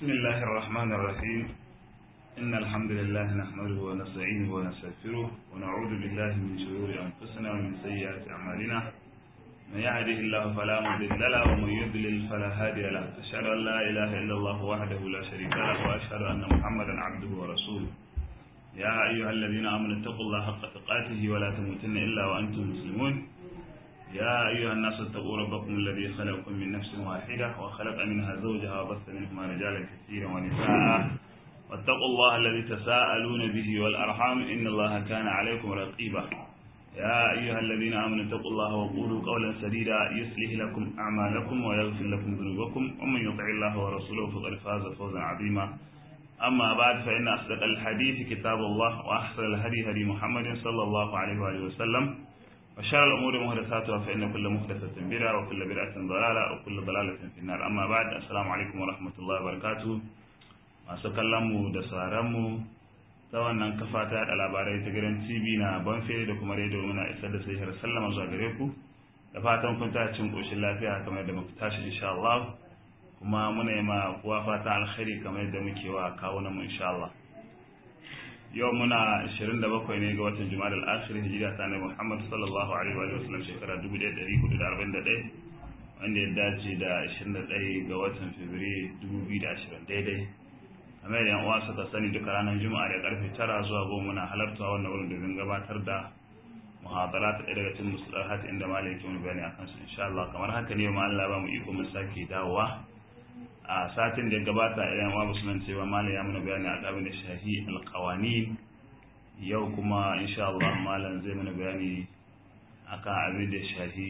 بسم الله الرحمن الرحيم إن الحمد لله نحمده ونستعينه ونستغفره ونعوذ بالله من شرور أنفسنا ومن سيئات أعمالنا من يهده الله فلا مضل له ومن يضلل فلا هادي له أشهد أن لا إله إلا الله وحده لا شريك له وأشهد أن محمدا عبده ورسوله يا أيها الذين آمنوا اتقوا الله حق تقاته ولا تموتن إلا وأنتم مسلمون يا أيها الناس اتقوا ربكم الذي خلقكم من نفس واحدة وخلق منها زوجها وبث منهما رجالا كثيرا ونساء واتقوا الله الذي تساءلون به والأرحام إن الله كان عليكم رقيبا يا أيها الذين آمنوا اتقوا الله وقولوا قولا سديدا يصلح لكم أعمالكم ويغفر لكم ذنوبكم ومن يطع الله ورسوله فقد فاز فوزا عظيما أما بعد فإن أصدق الحديث كتاب الله وأحسن الهدي هدي محمد صلى الله عليه وآله وسلم وشر الأمور محدثاتها فإن كل محدثة بدعة وكل بدعة ضلالة وكل ضلالة في النار أما بعد السلام عليكم ورحمة الله وبركاته masu kallonmu da sauranmu ta wannan kafa ta da labarai ta gidan tv na banfe da kuma rediyo muna isar da sai sallama zuwa gare ku da fatan kun ta cin koshin lafiya kamar yadda muka tashi insha Allah kuma muna yi ma kuwa fata alkhairi kamar yadda muke wa kawunan mu insha Allah yau muna 27 ne ga watan Jumada al-Akhir hijira ta Annabi Muhammad sallallahu alaihi wa sallam shekara 1441 wanda ya dace da 21 ga watan Fabrairu 2020 daidai kamar yadda yan uwa suka sani duka ranar Juma'a da karfe 9 zuwa 10 muna halarta wannan wurin domin gabatar da muhadara ta ɗaya daga cikin musulahat inda malai ke wani bayani akan su insha Allah kamar haka ne ma Allah ba mu iko mu sake dawowa a satin da gabata idan wa musulman cewa malam ya mana bayani a kabin da shahi alqawanin yau kuma insha Allah malam zai mana bayani akan abin da shahi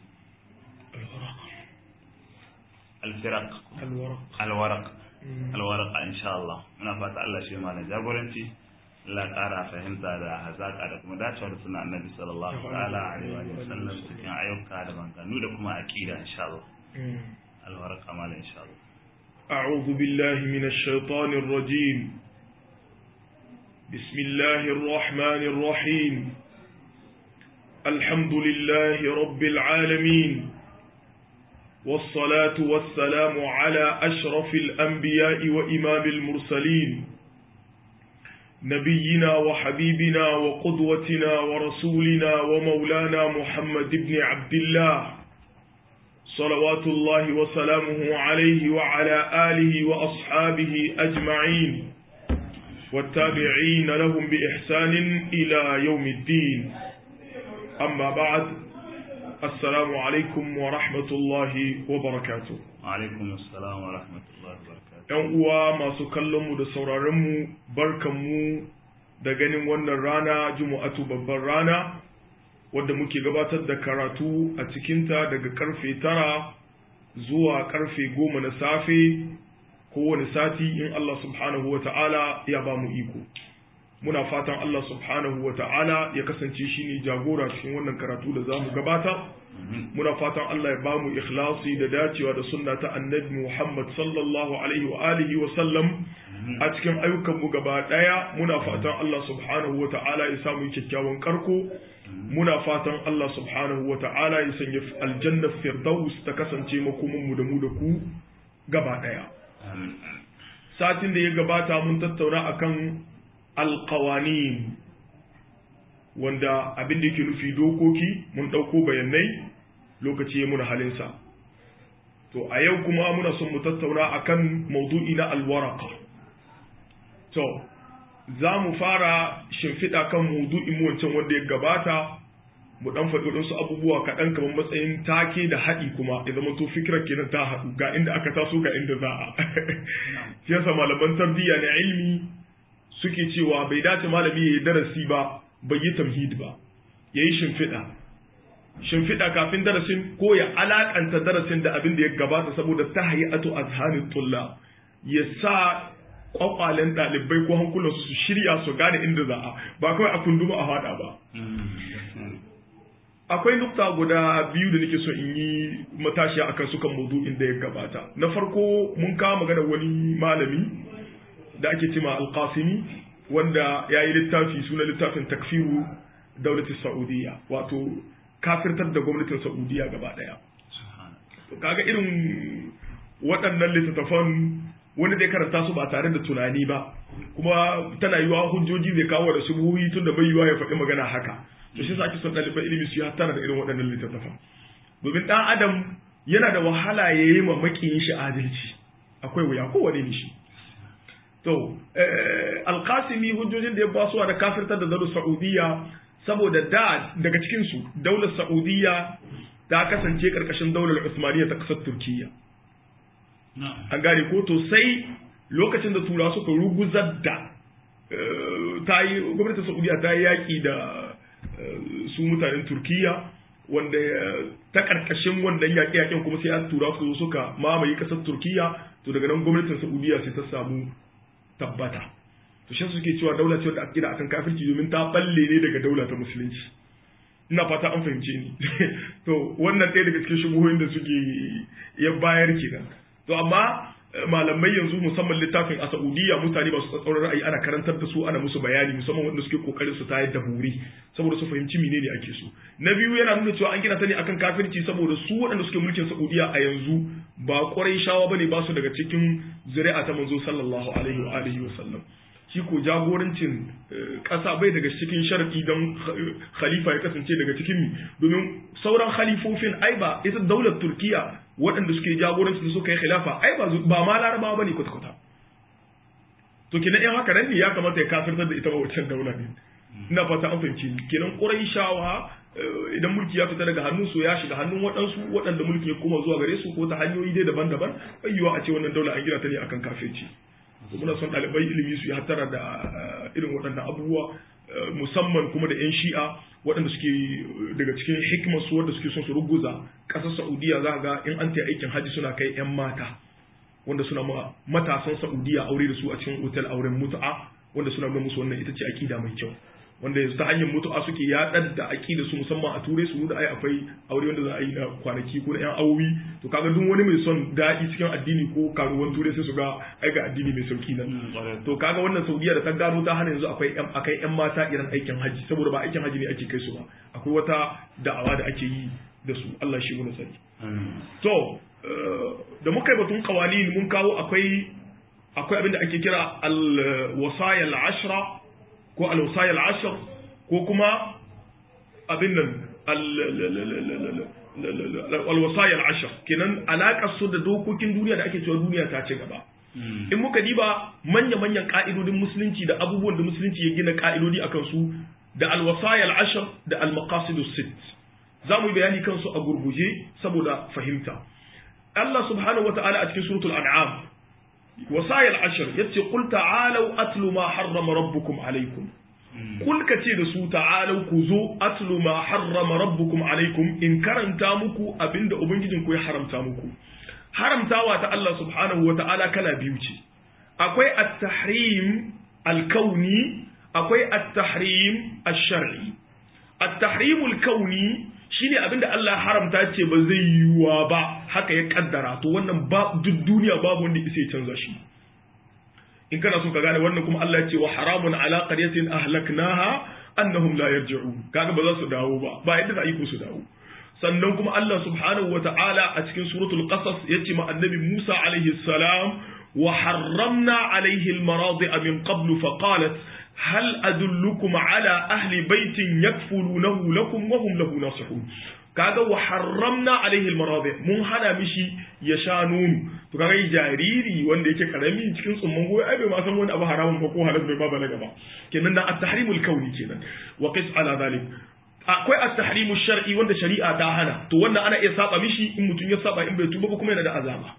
alfiraq alwaraq alwaraq insha Allah muna fata Allah shi malam jagoranci Allah ƙara fahimta da hazaƙa da kuma dacewa da suna annabi sallallahu ta'ala alaihi wa sallam cikin ayyuka da banganu da kuma aqida insha Allah alwaraq malam insha Allah أعوذ بالله من الشيطان الرجيم بسم الله الرحمن الرحيم الحمد لله رب العالمين والصلاة والسلام على أشرف الأنبياء وإمام المرسلين نبينا وحبيبنا وقدوتنا ورسولنا ومولانا محمد بن عبد الله صلوات الله وسلامه عليه وعلى آله وأصحابه أجمعين والتابعين لهم بإحسان إلى يوم الدين أما بعد السلام عليكم ورحمة الله وبركاته وعليكم السلام ورحمة الله وبركاته ‘Yan uwa masu kallonmu da sauraronmu barkanmu da ganin wannan rana Juma'atu babban rana wadda muke gabatar da karatu a cikinta daga karfe tara zuwa karfe goma na safe kowane sati in Allah subhanahu wa ta'ala ya ba mu iko. Muna fatan Allah subhanahu wa ta'ala ya kasance shi ne jagora cikin wannan karatu da za mu gabata. Muna fatan Allah ya ba mu ikhlasi da dacewa da sunna ta annabi Muhammad sallallahu alaihi wa alihi wa sallam a cikin ayyukanmu gaba ɗaya muna fatan Allah subhanahu wa ta'ala ya samu kyakkyawan karko muna fatan Allah subhanahu wa ta'ala ya sanya aljanna firdaus ta kasance makomanmu da mu da ku gaba ɗaya. Satin da ya gabata mun tattauna akan alƙawanin wanda abin da yake nufi dokoki mun ɗauko bayanai lokaci ya muna halinsa. To a yau kuma muna son mu tattauna akan maudu'i na alwaraka. To, za mu fara shimfiɗa kan maudu'in mu wancan wanda ya gabata mu dan faɗi waɗansu abubuwa kaɗan kamar matsayin take da haɗi kuma ya zama to fikirar kenan ta haɗu ga inda aka taso ga inda za a shi yasa malaman tarbiyya na ilmi suke cewa bai dace malami ya yi darasi ba bai yi tamhid ba ya yi shimfiɗa shimfiɗa kafin darasin ko ya alaƙanta darasin da abin da ya gabata saboda ta hayatu azhanin tulla ya sa kwakwalen ɗalibai ko hankulansu su shirya su gane inda za a ba kawai a kunduma a haɗa ba akwai nukta guda biyu da nake so in yi matashiya akan su kan maudu'in da ya gabata na farko mun kawo magana wani malami da ake cima alqasimi wanda ya yi littafi suna littafin takfiru daulatin saudiya wato kafirtar da gwamnatin saudiya gaba daya kaga irin waɗannan littattafan wani zai karanta su ba tare da tunani ba kuma tana yiwa hujjoji zai kawo da subuhi tun da bai yiwa ya faɗi magana haka to shi ake son ɗaliban ilimi su yi hattara da irin waɗannan littattafan domin ɗan adam yana da wahala ya yi ma makiyin shi adalci akwai wuya kowane ne shi to alkasimi hujjojin da ya basuwa da kafirtar da zaru saudiya saboda da daga cikinsu daular saudiya ta kasance karkashin daular usmaniya ta kasar turkiya an gane ko to sai lokacin da tura suka ruguzar da ta yi gwamnatin saudiya ta yi yaƙi da su mutanen turkiya wanda ta karkashin wannan yaƙi yaƙin kuma sai an tura su suka mamaye ƙasar turkiya to daga nan gwamnatin saudiya sai ta samu tabbata to shi suke cewa daula ce da akida akan kafirci domin ta balle ne daga daula ta musulunci ina fata an fahimce ni to wannan ɗaya daga cikin shubuhoyin da suke ya bayar kenan to amma malamai yanzu musamman littafin a Saudiya mutane masu tsatsauran ra'ayi ana karantar da su ana musu bayani musamman wanda suke kokarin su tayar da buri saboda su fahimci menene ake so na biyu yana nuna cewa an gina ta ne akan kafirci saboda su waɗanda suke mulkin Saudiya a yanzu ba ƙwarai shawa bane ba su daga cikin zuri'a ta manzo sallallahu alaihi wa alihi wa sallam shi ko jagorancin ƙasa bai daga cikin sharadi don khalifa ya kasance daga cikin mi domin sauran khalifofin ai ba ita daular turkiya waɗanda suke jagoranci da suka yi khilafa ai ba ba ma larabawa bane kwata-kwata to kenan in haka nan ne ya kamata ya kafirtar da ita ba wancan daula ne ina fata an fahimci kenan shawa idan mulki ya fita daga hannun su ya shiga hannun waɗansu waɗanda mulki ya koma zuwa gare su ko ta hanyoyi dai daban-daban ayyuwa a ce wannan daula an gina ta ne akan kafirci muna son ɗalibai ilimi su yi hattara da irin waɗannan abubuwa musamman kuma da 'yan shi'a waɗanda suke daga cikin hikimar su wanda suke son su ruguza ƙasar saudiya za ga in an ta aikin hajji suna kai 'yan mata wanda suna ma matasan saudiya aure da su a cikin otal auren mutu'a wanda suna nuna musu wannan ita ce akida mai kyau wanda yanzu ta hanyar mutu'a suke yaɗar da aƙida su musamman a turai su da ai akwai aure wanda za a yi na kwanaki ko na yan awowi to kaga duk wani mai son daɗi cikin addini ko karuwan turai sai su ga ai ga addini mai sauki nan to kaga wannan saudiya da ta gano ta hana yanzu akwai yan akai yan mata irin aikin haji saboda ba aikin haji ne ake kai su ba akwai wata da'awa da ake yi da su Allah shi mu sani to da muka yi batun kawalin mun kawo akwai akwai abin da ake kira al-wasaya al-ashra ko al-wasaya al-ashr ko kuma abin nan al-wasaya al-ashr kenan alakar su da dokokin duniya da ake cewa duniya ta ci gaba in muka diba manya-manyan ka'idodin musulunci da abubuwan da musulunci ya gina ka'idodi akan su da al-wasaya al-ashr da al-maqasidus sitt za mu yi bayani kansu a gurguje saboda fahimta Allah subhanahu wa ta'ala a cikin suratul an'am wasayil ashir yace qul ta'alu atlu ma harrama rabbukum alaykum kul kace da su ta'alu ku zo atlu ma harrama rabbukum alaykum in karanta muku abinda ubangijin ku ya haramta muku haramtawa ta Allah subhanahu wa ta'ala kala biyu ce akwai at-tahrim al-kauni akwai at-tahrim ash-shar'i at-tahrim al-kauni shine abinda Allah haramta ce ba zai yiwuwa ba haka ya kaddara to wannan ba duk duniya babu wanda isa ya canza shi in kana so ka gane wannan kuma Allah ya ce wa haramun ala qaryatin ahlaknaha annahum la yarji'un kaga ba za su dawo ba ba yadda za a yi ko su dawo sannan kuma Allah subhanahu wata'ala a cikin suratul qasas yace ma annabi Musa alaihi salam wa harramna alaihi al-maradi'a min qablu fa qalat هل أدلكم على أهل بيت يكفلونه لكم وهم له ناصحون kaga wa haramna alaihi almaradi mun hana mishi ya sha nono to kaga jariri wanda yake karami cikin tsumman goyo ai bai ma san wani abu haramun ba ko halal bai ma balaga ba kenan da at-tahrimul kauni kenan wa qis ala zalik akwai at-tahrimu shar'i wanda shari'a ta hana to wannan ana iya saba mishi in mutum ya saba in bai tuba ba kuma yana da azaba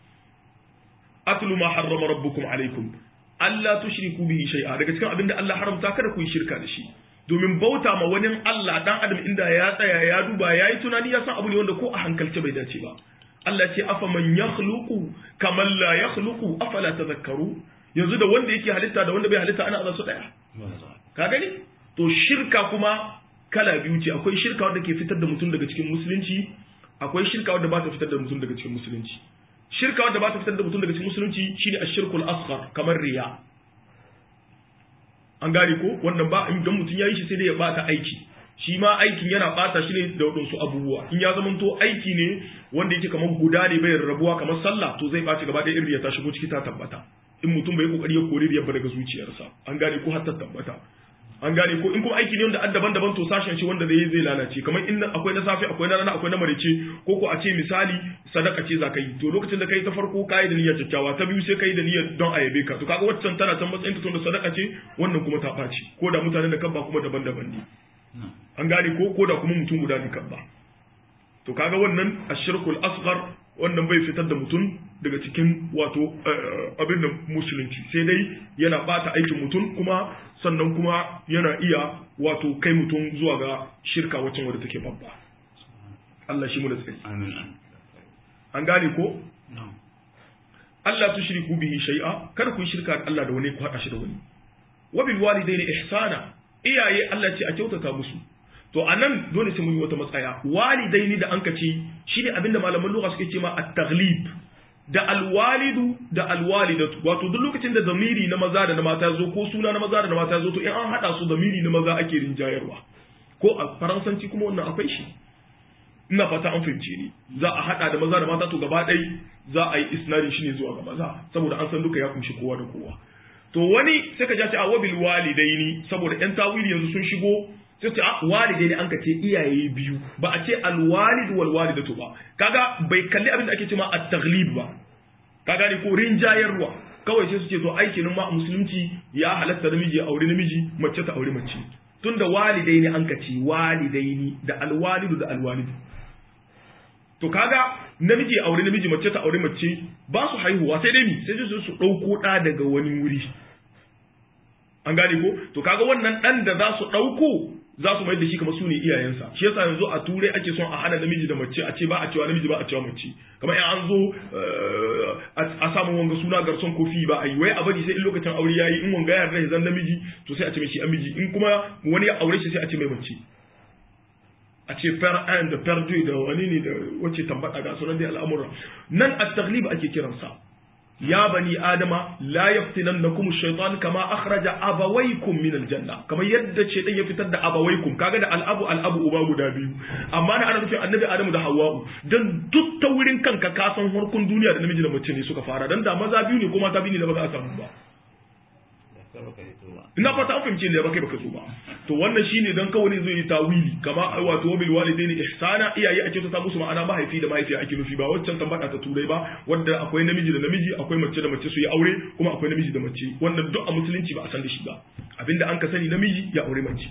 atlu ma harrama rabbukum alaikum Allah tushriku bihi shay'a daga cikin abinda Allah haramta kada ku yi shirka da shi domin bauta ma wani Allah dan adam inda ya tsaya ya duba yayi tunani ya san abu ne wanda ko a hankalce bai dace ba Allah ce afa man yakhluqu kaman la yakhluqu afala tadhakkaru yanzu da wanda yake halitta da wanda bai halitta ana azan su daya ka gani to shirka kuma kala biyu ce akwai shirka wanda ke fitar da mutum daga cikin musulunci akwai shirka wanda ba ta fitar da mutum daga cikin musulunci shirka wanda ba ta fitar da mutum daga cikin musulunci shine ashirkul asghar kamar riya an gane ko wannan ba in don mutum yayi shi sai dai ya bata aiki shi ma aikin yana bata shi ne da wadansu abubuwa in ya zama to aiki ne wanda yake kamar guda ne bai rabuwa kamar sallah to zai baci gaba ɗaya irin ya ta shigo ciki ta tabbata in mutum bai kokari ya kore riyar ba daga zuciyarsa an gane ko har ta tabbata an gane ko in kuma aiki ne wanda an daban-daban to sashen shi wanda zai zai lalace kamar in akwai na safe akwai na rana akwai na marice ko ko a ce misali sadaka ce za ka yi to lokacin da kai ta farko ka yi da niyyar kyakkyawa ta biyu sai ka yi da niyyar don a yabe ka to kaga waccan tana can matsayin ta da sadaka ce wannan kuma ta ɓaci ko da mutanen da kan ba kuma daban-daban ne an gane ko ko da kuma mutum guda ne kan ba to kaga wannan ashirkul asghar wannan bai fitar da mutum daga cikin wato abin da musulunci sai dai yana bata aikin mutum kuma sannan kuma yana iya wato kai mutum zuwa ga shirka waccan wadda take babba Allah shi mu da tsaye an gane ko Allah tushriku bihi shay'a kada ku shirka da Allah da wani ku hada shi da wani wa bil walidayni ihsana iyaye Allah ce a kyautata musu to anan dole sai mun yi wata matsaya walidaini da anka ce shine abinda malaman lugha suke cewa at-taghlib da alwalidu da alwalidatu wato duk lokacin da zamiri na maza da na mata zo ko suna na maza da na mata zo to in an hada su zamiri na maza ake rinjayarwa ko a faransanci kuma wannan akwai shi ina fata an fahimce ni za a hada da maza da mata to gaba ɗaya za a yi isnadin shi ne zuwa ga maza saboda an san duka ya kunshi kowa da kowa to wani sai ka ja ce a wabil walidaini saboda yan tawili yanzu sun shigo sai ce walidai ne an ka ce iyaye biyu ba a ce alwalid wal walidatu ba kaga bai kalli abin da ake cewa at-taghlib ba ka gane ko rinjayarwa kawai sai su ce to aikin ma musulunci ya halatta namiji ya aure namiji mace ta aure mace tunda walidai ne an ka ce walidai ne da alwalidu da alwalidu to kaga namiji ya aure namiji mace ta aure mace ba su haihuwa sai dai mi sai su su dauko da daga wani wuri an gane ko to kaga wannan dan da za su dauko za su mai da shi kamar su ne iyayensa shi yasa yanzu a turai ake son a hana namiji da mace a ce ba a cewa namiji ba a cewa mace kamar in an zo a samu wanga suna garson kofi ba a yi wai a bari sai in lokacin aure yayi in wanga ya rai zan namiji to sai a ce mai shi amiji in kuma wani ya aure shi sai a ce mai mace a ce per un da per deux da wani ne da wace tambata ga sunan dai al'amura nan at-taghlib ake kiransa ya bani adama la yaftinannakum ash-shaytan kama akhraja abawaykum min al-janna kamar yadda shaytan ya fitar da abawaykum kaga da al-abu al-abu uba guda biyu amma na ana nufin annabi adamu da hawwa'u dan duk ta wurin kanka ka san harkun duniya da namiji da mace ne suka fara dan da maza biyu ne ko mata biyu ne da ba za a samu ba ina fata an fahimce ne da baka baka so ba to wannan shine dan kawai zai yi tawili kama wato wabil walidaini ihsana iyaye ake ta musu ma'ana mahaifi da mahaifiya ake nufi ba waccan tambata ta turai ba wanda akwai namiji da namiji akwai mace da mace su yi aure kuma akwai namiji da mace wannan duk a musulunci ba a san da shi ba abinda an ka sani namiji ya aure mace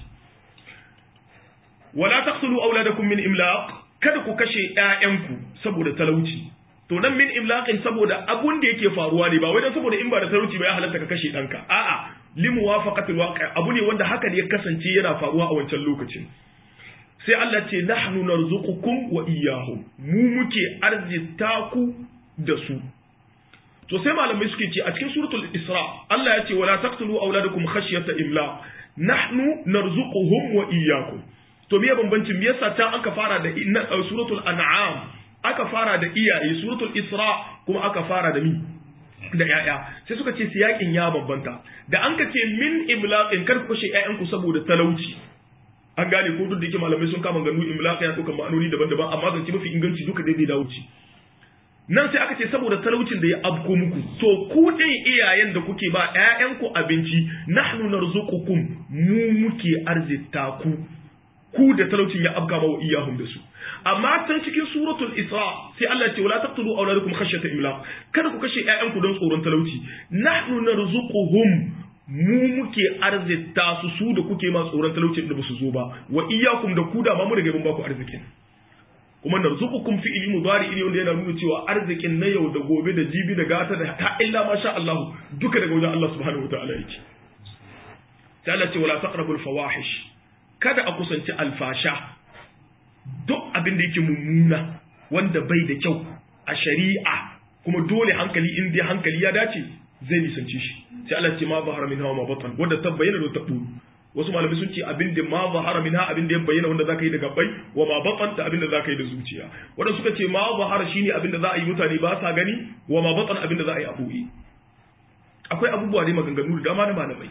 wala taqtulu auladakum min imlaq kada ku kashe ƴaƴanku saboda talauci to nan min imlaqin saboda abun da yake faruwa ne ba wai dan saboda in ba da talauci ba ya halatta ka kashe ɗanka a'a limuwafaqatil waqi abu ne wanda haka ne ya kasance yana faruwa a wancan lokacin sai Allah ce nahnu narzuqukum wa iyyahum mu muke arzita ku da su to sai malamai suke ce a cikin suratul isra Allah ya ce wala taqtulu auladakum khashyata imla nahnu narzuquhum wa iyyakum to me bambancin me yasa ta aka fara da suratul an'am aka fara da iyaye suratul isra kuma aka fara da mi da ‘ya'ya sai suka ce siyakin ya bambanta da an ka ce min imlaqin kar ku kashe ‘ya'yanku saboda talauci an gane ko duk da yake malamai sun kama ganu imlaqa ya ɗauka ma'anoni daban-daban amma zance mafi inganci duka daidai da wuce nan sai aka ce saboda talaucin da ya abko muku to ku ɗin iyayen da kuke ba ‘ya'yanku abinci nahnu narzuqukum mu muke arzita ku ku da talaucin ya abka wa iyahum da su amma can cikin suratul isra sai Allah ya ce wala taqtulu awladakum khashyata imlaq kada ku kashe ƴaƴanku don tsoron talauci nahnu narzuquhum mu muke arzita su su da kuke ma tsoron talauci da basu zo ba wa iyyakum da ku da ma mu daga mun ba ku arzikin kuma narzuqukum fi ilmi mudari ne wanda yana nuna cewa arzikin na yau da gobe da jibi da gata da ta illa ma sha Allah duka daga wajen Allah subhanahu wataala yake sai Allah ce wala taqrabul fawahish kada a kusanci alfasha duk abin da yake mummuna wanda bai da kyau a shari'a kuma dole hankali in dai hankali ya dace zai nisanci shi sai Allah ce ma zahara minha wa ma batan wanda ta bayyana da ta buru wasu malamai sun ce abin da ma zahara minha abin da ya bayyana wanda zaka yi da gabbai wa ma batan da abin da zaka yi da zuciya wanda suka ce ma zahara shine abin da za a yi mutane ba sa gani wa ma batan abin da za a yi a boye akwai abubuwa ne maganganu da dama na malamai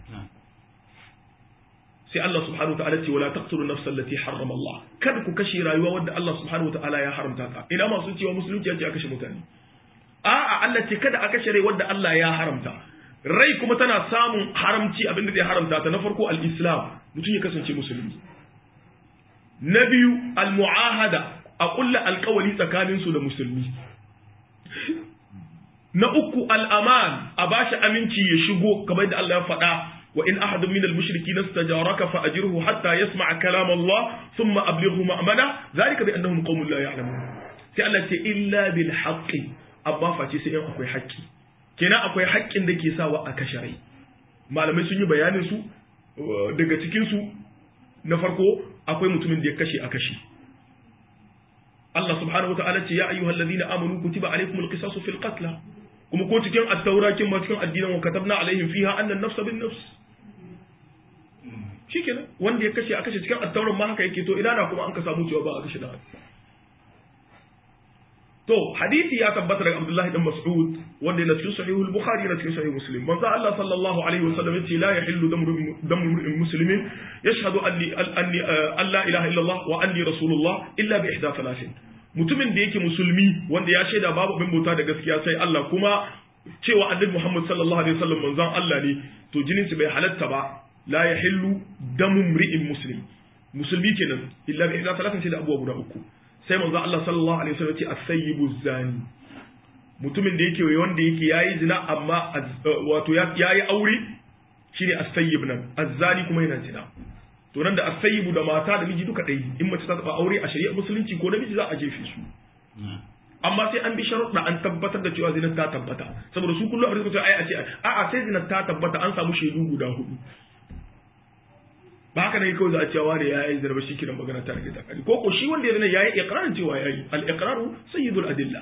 sai Allah subhanahu wataala ce wala taqtulu nafsa allati harrama Allah kada ku kashe rayuwa wanda Allah subhanahu wataala ya haramta ta ina masu cewa musulunci ya ce a kashe mutane a'a Allah ce kada a kashe rai wanda Allah ya haramta rai kuma tana samun haramci abinda zai haramta ta na farko al-islam mutum ya kasance musulmi na biyu al-mu'ahada a kulla alkawari tsakanin su da musulmi na uku al-aman a bashi aminci ya shigo kamar da Allah ya faɗa wa in ahadun min al-mushrikeena istajaraka fa ajirhu hatta yasma'a kalam Allah thumma ablighu ma'mana zalika bi annahum qaumun la ya'lamun sai Allah ce illa bil haqqi amma face sai in akwai haƙƙi kenan akwai haƙƙin da ke sawa a kashe rai malamai sun yi bayanin su daga cikin su na farko akwai mutumin da ya kashe a kashe Allah subhanahu wa ta'ala ce ya ayyuhal ladina amanu kutiba alaykumul qisasu fil qatl kuma ko cikin at-taura kin ma cikin addinin wa katabna alaihim fiha anna an-nafs bin nafs shikenan wanda ya kashe a kashe cikin at-tauran ma haka yake to idan na kuma an ka samu cewa ba a kashe da To, hadisi ya tabbata daga Abdullahi dan Mas'ud wanda yana cikin sahihul Bukhari yana cikin sahih Muslim. Manzo Allah sallallahu alaihi wasallam yace la yahillu damu imri'in muslimin yashhadu anni anni an la ilaha illallah wa anni rasulullah illa bi ihda thalathin. Mutumin da yake musulmi wanda ya shaida babu abin bauta da gaskiya sai Allah kuma cewa annabi Muhammad sallallahu alaihi wasallam manzon Allah ne to jinin bai halatta ba la yahillu damu imri'in muslim. Musulmi kenan illa bi ihda thalathin sai da abubuwa guda uku. sai manzo Allah sallallahu alaihi wasallam ce as-sayyibu zani mutumin da yake wanda yake yayi zina amma wato yayi aure shine as-sayyib nan az-zani kuma yana zina to nan da as-sayyibu da mata da miji duka ɗaya in mace ta taba aure a shari'ar musulunci ko namiji za a jefe su amma sai an bi sharuɗa an tabbatar da cewa zinar ta tabbata saboda su kullum abin da suka ce ai a ce a'a sai zinar ta tabbata an samu shaidu guda hudu ba haka ne kawai za a cewa da yayi zarba shi kiran magana ta rage ta kari ko ko shi wanda ya zana yayi iqrarin cewa yayi al iqraru sayyidul adilla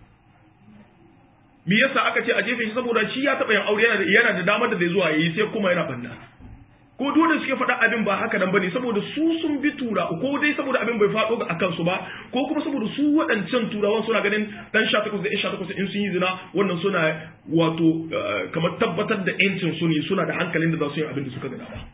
me yasa aka ce a jefe shi saboda shi ya taba yin aure yana da yana da damar da zai zuwa yayi sai kuma yana banna ko dole suke faɗa abin ba haka nan bane saboda su sun bi tura ko dai saboda abin bai faɗo ga akan su ba ko kuma saboda su waɗancan turawan suna ganin dan 18 da 18 in sun yi zina wannan suna wato kamar tabbatar da yancin su ne suna da hankalin da za su yi abin da suka gada ba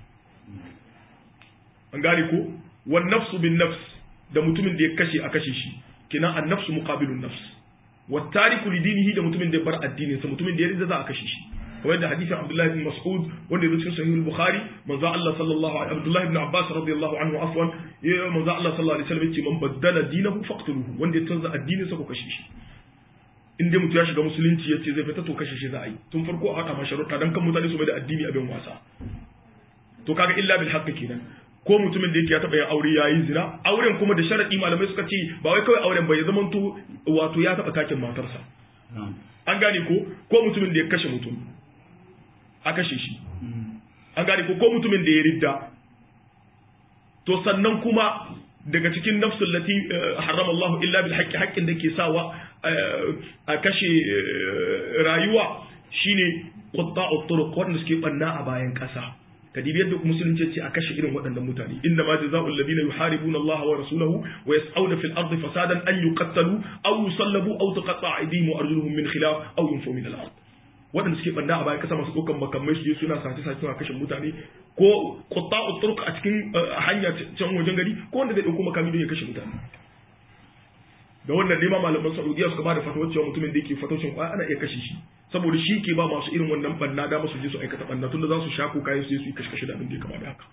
an gane ko wan nafsu bin nafs da mutumin da ya kashe a kashe shi kina an nafsu muqabilun nafs wa tariku li dinihi da mutumin da ya bar addinin sa mutumin da ya rinda za a kashe shi kamar da hadisin Abdullah ibn Mas'ud wanda ya cikin sahih al-Bukhari manzo Allah sallallahu alaihi Abdullah ibn Abbas radiyallahu anhu afwan ya manzo Allah sallallahu alaihi wasallam ya ce man baddala dinahu faqtuluhu wanda ya canza addinin sa ko kashe shi in dai mutum ya shiga musulunci ya ce zai fita to kashe shi za a yi tun farko a haɗa masharuɗa dan kan mutane su mai da addini abin wasa to kaga illa bil haqqi kenan ko mutumin da yake ya taɓa yin aure ya yi zina auren kuma da sharaɗi malamai suka ce ba wai kawai auren bai zama to wato ya taɓa takin matarsa an gane ko ko mutumin da ya kashe mutum a kashe shi an gane ko ko mutumin da ya ridda to sannan kuma daga cikin nafsul lati harrama Allah illa bil haqqi haqqin da ke sawa a kashe rayuwa shine qutta'ut turuq wanda suke banna a bayan ƙasa kadibi yadda musulunci ce a kashe irin waɗannan mutane inda ma jazaa'ul ladina yuharibuna Allah wa rasulahu wa yas'auna fil ardi fasadan an yuqattalu aw yusallabu aw tuqatta'a aydihim wa arjuluhum min khilaf aw yunfu min al-ard waɗanda suke banda a bayan kasa masu ɗaukan makamai su je suna sace sace suna kashe mutane ko qutta'u turq a cikin hanya can wajen gari ko wanda zai ɗauko makami don ya kashe mutane da wannan nema malaman Saudiya suka bada fatawar cewa mutumin da yake fatocin kwaya ana iya kashe shi saboda shi ke ba masu irin wannan banna da masu je su aikata banna tunda za su sha ko kayan su je su yi kashe kashe da abin da ya kama da haka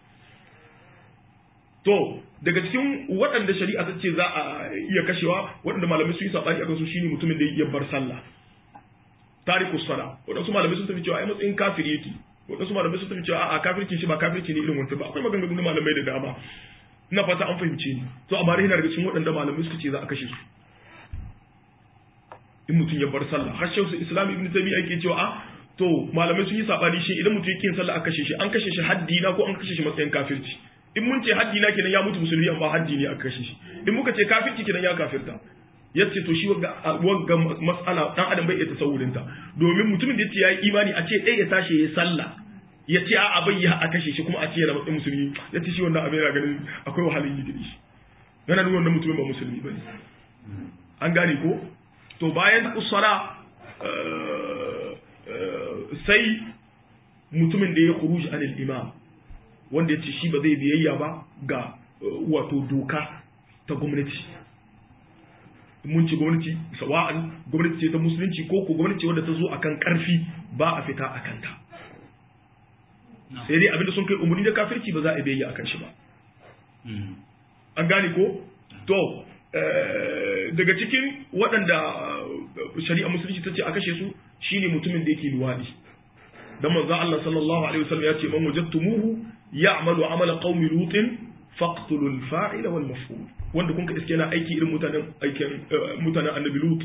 to daga cikin waɗanda shari'a ta ce za a iya kashewa waɗanda malamai su yi saɓani akan su shine mutumin da ya bar sallah tariku sala waɗansu malamai sun tafi cewa ai matsayin kafiri yake waɗansu malamai sun tafi cewa a'a kafirci shi ba kafirci ne irin wancan ba akwai maganganun malamai da dama ina fata an fahimce ni to amma yana daga cikin waɗanda malamai suka ce za a kashe su in mutum ya bar sallah har shehu islam ibn tabi'a yake cewa a to malamai sun yi sabani shi idan mutum yake yin sallah a kashe shi an kashe shi haddi na ko an kashe shi matsayin kafirci in mun ce haddi na kenan ya mutu musulmi amma haddi ne aka kashe shi in muka ce kafirci kenan ya kafirta yace to shi wagga mas'ala dan adam bai iya tasawurin ta domin mutumin da yace yayi imani a ce dai ya tashi ya sallah ya ce a bai ya a kashe shi kuma a ce yana matsayin musulmi yace shi wannan abin yana ganin akwai wahalin yi da shi yana nuna wannan mutumin ba musulmi bane an gane ko to bayan usara sai mutumin da ya kuruji anil imam wanda ya ce shi ba zai biyayya ba ga wato doka ta gwamnati mun ci gwamnati sawa'an gwamnati ce ta musulunci ko ko gwamnati wadda ta zo akan karfi ba a fita a kanta sai dai abinda sun kai umarni da kafirci ba za a bayyana akan shi ba an gane ko to daga cikin waɗanda shari'a musulunci ta ce a kashe su shine mutumin da yake luwadi dan manzo Allah sallallahu alaihi wasallam ya ce man wajadtumuhu ya'malu amala qaumi lutin faqtulu al-fa'ila wal maf'ul wanda kun ka iske yana aiki irin mutanen aikin mutanen annabi lut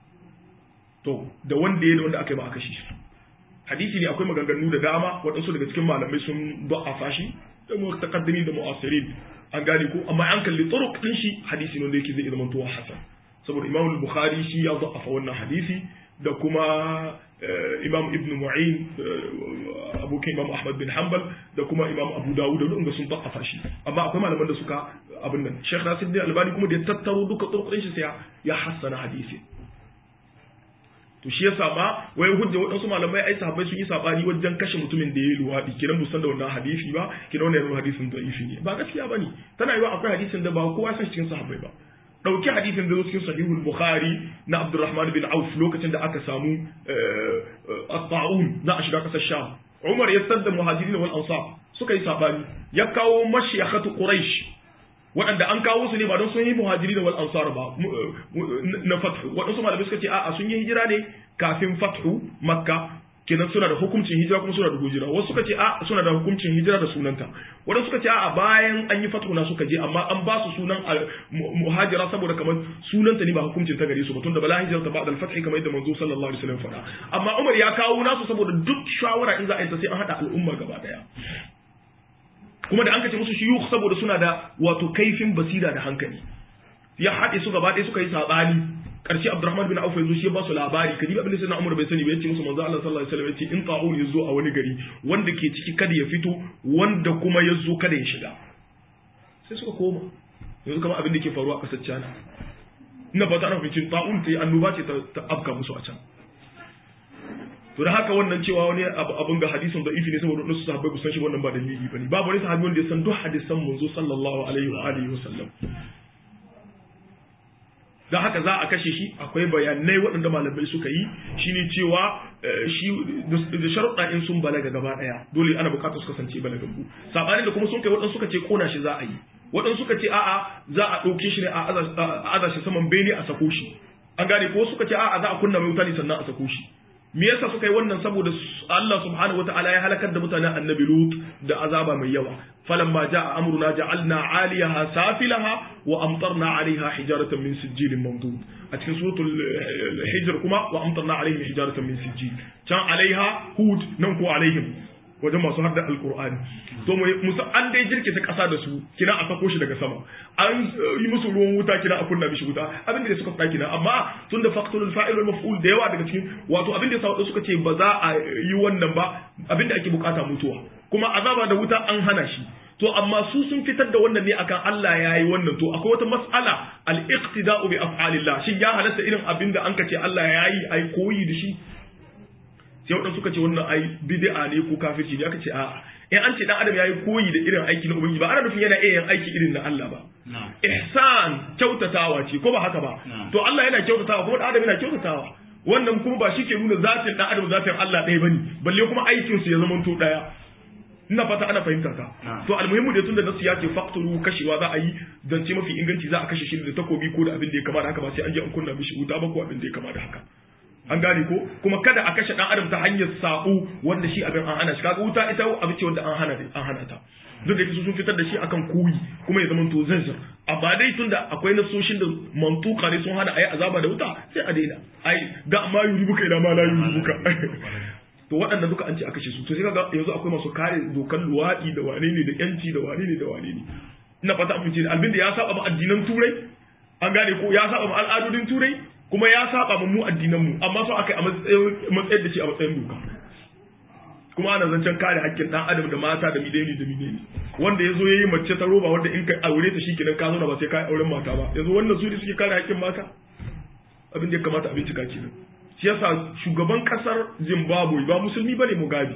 to da wanda ya da wanda aka yi ba aka shi hadisi ne akwai maganganu da dama waɗansu daga cikin malamai sun da'afa shi da mutaqaddimin da mu'asirin an gane ko amma an kalli turuq din shi hadisi ne wanda yake zai zama to hasan saboda imam al-bukhari shi ya da'afa wannan hadisi da kuma imam ibn mu'in abokin imam ahmad bin hanbal da kuma imam abu dawud da wanda sun da'afa shi amma akwai malaman da suka abin nan sheikh nasiruddin albani kuma da ya tattaro duka turuq din shi sai ya hassana hadisi to shi yasa ma wai hujja waɗansu malamai ai sahabbai sun yi sabani wajen kashe mutumin da ya yi luwaɗi kiran musan da wannan hadisi ba kiran wannan hadisin da'ifi ne ba gaskiya bane tana yiwa akwai hadisin da ba kowa san cikin sahabbai ba dauki hadisin da zo cikin sahihul bukhari na abdurrahman bin auf lokacin da aka samu at-ta'un za a shiga kasar sham umar ya sadda muhajirin wal ansar suka yi sabani ya kawo mashiyakhatu quraish waɗanda an kawo su ne ba don sun yi muhajiri da wal ansar ba na fathu waɗansu malamai suka ce a'a sun yi hijira ne kafin fathu makka kenan suna da hukuncin hijira kuma suna da hujira wasu suka ce a suna da hukuncin hijira da sunanta waɗansu suka ce a bayan an yi fathu na suka je amma an ba su sunan muhajira saboda kamar sunanta ne ba hukuncin ta gare su ba tunda bala hijira ta ba'da al-fathi kamar yadda manzo sallallahu alaihi wasallam faɗa amma Umar ya kawo nasu saboda duk shawara in za a yi ta sai an hada al'umma gaba daya kuma da an kace musu shiyukh saboda suna da wato kaifin basira da hankali ya haɗe su gaba ɗaya suka yi saɓani ƙarshe Abdurrahman bin Auf yanzu shi ya ba su labari kadi abin da sai na Umar bai sani ba yace musu manzo Allah sallallahu alaihi wasallam yace in ta'un yazo a wani gari wanda ke ciki kada ya fito wanda kuma yazo kada ya shiga sai suka koma yanzu kamar abin da ke faruwa a ƙasar China ina ba ta nufin ta'un ta yi annoba ce ta afka musu a can to da haka wannan cewa wani abin ga hadisin da ifi ne saboda wasu sahabbai ku san shi wannan ba dalili bane babu wani sahabi wanda ya san duk hadisan manzo sallallahu alaihi wa alihi wa sallam da haka za a kashe shi akwai bayanai waɗanda malamai suka yi shine cewa shi da sharuɗa in sun balaga gaba ɗaya dole ana buƙatar su kasance balagaggu sabanin da kuma sun kai waɗansu suka ce kona shi za a yi waɗansu suka ce a'a za a ɗauke shi ne a aza shi saman bene a sako shi an gane ko suka ce a'a za a kunna mai wuta ne sannan a sako shi me yasa suka yi wannan saboda Allah subhanahu wataala ya halakar da mutanen annabi Lut da azaba mai yawa falamma jaa amruna ja'alna 'aliyaha safilaha wa amtarna 'alayha hijaratan min sijilin mamdud a cikin suratul hijr kuma wa amtarna 'alayhim hijaratan min sijil can 'alayha hud nan ko 'alayhim wajen masu hadda alkur'ani to musa an dai jirkita kasa da su kina a sako shi daga sama an yi musu ruwan wuta kina a kunna mishi wuta abin da suka faɗa kina amma tun da faqtulul fa'il wal maf'ul da yawa daga cikin wato abin da sauɗa suka ce ba za a yi wannan ba abin da ake bukata mutuwa kuma azaba da wuta an hana shi to amma su sun fitar da wannan ne akan Allah ya yi wannan to akwai wata mas'ala al-iqtida'u bi af'alillah shin ya halatta irin abin da an ka ce Allah ya yi ai koyi da shi sai waɗansu suka ce wannan ai bid'a ne ko kafirci ne aka ce a'a in an ce dan adam yayi koyi da irin aiki na ubangiji ba ana nufin yana iya yin aiki irin na Allah ba ihsan kyautatawa ce ko ba haka ba to Allah yana kyautatawa kuma dan adam yana kyautatawa wannan kuma ba shi ke nuna zatin dan adam zatin Allah ɗaya bane balle kuma aikin su ya zama to ɗaya ina fata ana fahimta ta to almuhimmu da tunda nasu ya ce faqtulu kashewa za a yi zance mafi inganci za a kashe shi da takobi ko da abin da ya kama da haka ba sai an je an kunna mishi wuta ba ko abin da ya kama da haka an gane ko kuma kada a kashe dan adam ta hanyar sabo wanda shi abin an hana shi kaga wuta ita abin ce wanda an hana an hana ta duk da su sun fitar da shi akan koyi kuma ya zama to zanzar amma dai tunda akwai nasoshin da mantuka ne sun hana ayi azaba da wuta sai a daina ai da ma yuribuka ila ma la yuribuka to waɗanda duka an ce a kashe su to sai kaga yanzu akwai masu kare dokan luwaɗi da wane ne da yanci da wane ne da wane ne ina fata an fice albin da ya saba ma addinan turai an gane ko ya saba ma al'adodin turai kuma ya saba mu addinan mu amma so aka yi a matsayin da shi a matsayin doka kuma ana zancen kare hakkin dan adam da mata da mideni da mideni wanda yazo yayi mace ta roba wanda in ka aure ta shikenan ka zo ba sai ka auren mata ba yanzu wannan su ne suke kare hakkin mata abin da ya kamata a bincika kenan shi yasa shugaban kasar Zimbabwe ba musulmi bane Mugabe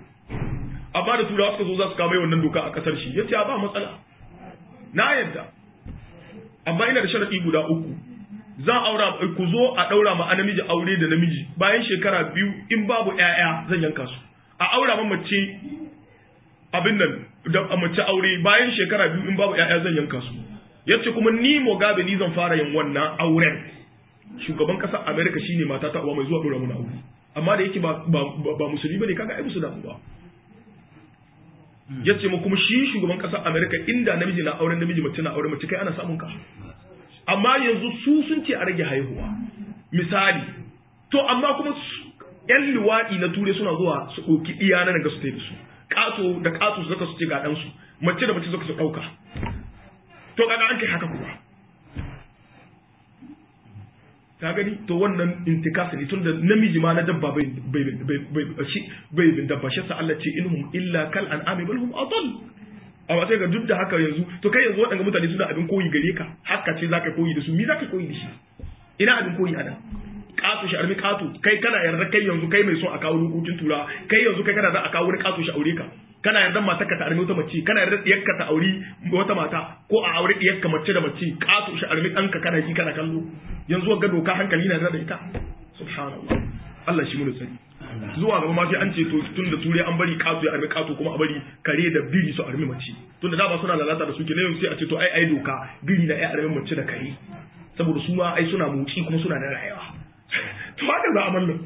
amma da turawa suka zo za su kama wannan doka a kasar shi yace ba matsala na yadda amma ina da sharadi guda uku zan aura ku zo a daura ma namiji aure da namiji bayan shekara biyu in babu ƴaƴa zan yanka su a aura ma mace abin nan da mace aure bayan shekara biyu in babu ƴaƴa zan yanka su yace kuma ni Mugabe ni zan fara yin wannan auren shugaban kasar America shine mata ta uwa mai zuwa dora mun aure amma da yake ba ba, ba musulmi bane kaga ai musu da ba yace mu kuma shi shugaban kasar America inda namiji na auren namiji mace na auren mace kai ana samun ka amma yanzu su sun ce a rage haihuwa misali to amma kuma yan liwaɗi na ture suna zuwa su ɗauki iya na ga su da su ƙato da ƙato su zaka su ce ga ɗansu mace da mace zaka su ɗauka to kaga an kai haka kuwa ka gani to wannan intikasa ne tunda namiji ma na dabba bai bai bai bai bin dabba shi sa Allah ce inhum illa kal an'ami bal hum adall amma sai ga duk da haka yanzu to kai yanzu waɗanda mutane suna abin koyi gare ka haka ce zaka koyi da su mi zaka koyi da shi ina abin koyi a nan ƙato shi armi ƙato kai kana yarda kai yanzu kai mai son a kawo dokokin tura kai yanzu kai kana da a kawo wani ƙato shi aure ka kana yarda matar ka ta armi wata mace kana yarda diyarka ta auri wata mata ko a aure diyarka mace da mace ƙato shi armi ɗanka kana ji kana kallo yanzu ga doka hankali na da ita subhanallah Allah shi mu tsari zuwa gaba ma sai an ce to tun da ture an bari ƙato ya armi ƙato kuma a bari kare da biri su armi mace tun da dama suna lalata da suke ne yanzu sai a ce to ai ai doka biri na ai armi mace da kare saboda su ma ai suna motsi kuma suna da rayuwa to haka za a mallam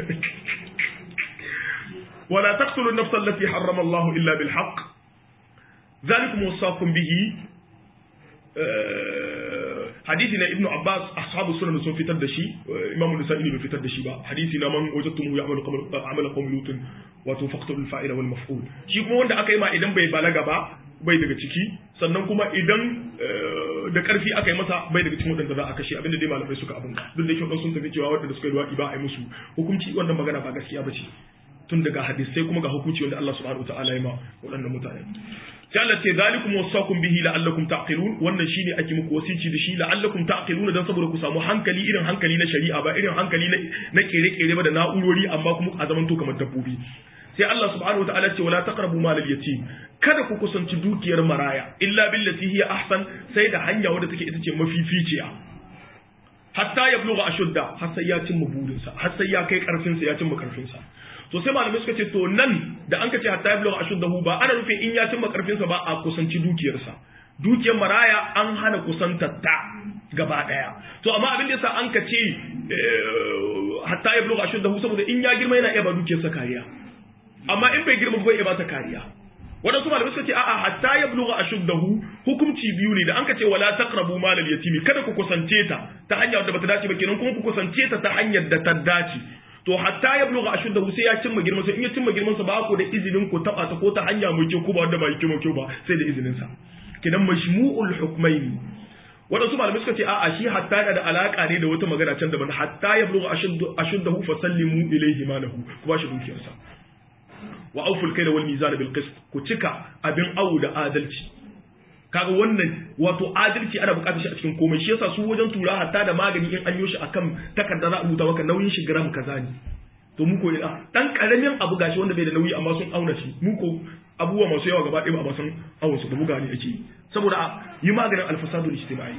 ولا تقتلوا النفس التي حرم الله إلا بالحق ذلكم وصاكم به حديثنا ابن عباس أصحاب السنن sun fitar da shi Imam Nasa'i bai fitar da shi ba hadisi na man wajadtum ya'malu amala qawm lut wa tufaqtul fa'ila wal maf'ul shi kuma wanda aka yi ma idan bai balaga ba bai daga ciki sannan kuma idan da karfi aka yi masa bai daga cikin wadanda za a kashe abinda dai malamai suka abin duk da kyau sun tafi cewa wadanda suka yi duwaɗi ba a yi musu hukunci wannan magana ba gaskiya ba ce tun daga hadisai kuma ga hukunci wanda Allah subhanahu wataala ya ma waɗannan mutane sai Allah ce zalikum wasakum bihi la'allakum taqilun wannan shine ake muku wasici da shi la'allakum taqiluna dan saboda ku samu hankali irin hankali na shari'a ba irin hankali na kere-kere ba da na'urori amma kuma a zaman to kamar dabbobi sai Allah subhanahu wataala ce wala taqrabu mal yatim kada ku kusanci dukiyar maraya illa billati hiya ahsan sai da hanya wadda take ita ce mafificiya hatta ya bluga ashudda har sai ya cimma burinsa har sai ya kai karfinsa ya cimma karfinsa to sai malamai suka ce to nan da an ka ce hatta ya bluga ashuddahu ba ana nufin in ya cimma karfinsa ba a kusanci dukiyarsa dukiyar maraya an hana kusantar ta gaba daya to amma abin da yasa an ka ce hatta ya bluga ashuddahu saboda in ya girma yana iya ba dukiyarsa kariya amma in bai girma bai iya ba ta kariya waɗansu malamai suka ce a'a hatta ya bluga ashuddahu hukunci biyu ne da an ka ce wala taqrabu mal yatimi kada ku kusance ta ta hanyar da bata dace ba kenan kuma ku kusance ta ta hanyar da ta dace to hatta ya bluga ashuddahu sai ya cimma girman sa in ya cimma girman sa ba ku da izinin ku taba ta ko ta hanya mai kyau ko ba wanda ba kyau kyau ba sai da izinin sa kenan majmu'ul hukmaini waɗansu malamai suka ce a'a shi hatta da alaka ne da wata magana can daban hatta ya bluga ashuddahu fasallimu ilayhi malahu ku ba shi dukiyarsa wa auful kaila wal mizan bil qist ku cika abin awu da adalci kaga wannan wato adalci ana bukatar shi a cikin komai shi yasa su wajen tura hatta da magani in an yi shi akan takarda za a rubuta maka nauyin shi gram kaza ne to mu ko ina dan karamin abu gashi wanda bai da nauyi amma sun auna shi mu ko abubuwa masu yawa gaba ɗaya ba san awon su ba buga ne ake saboda yi maganin alfasadul ijtimai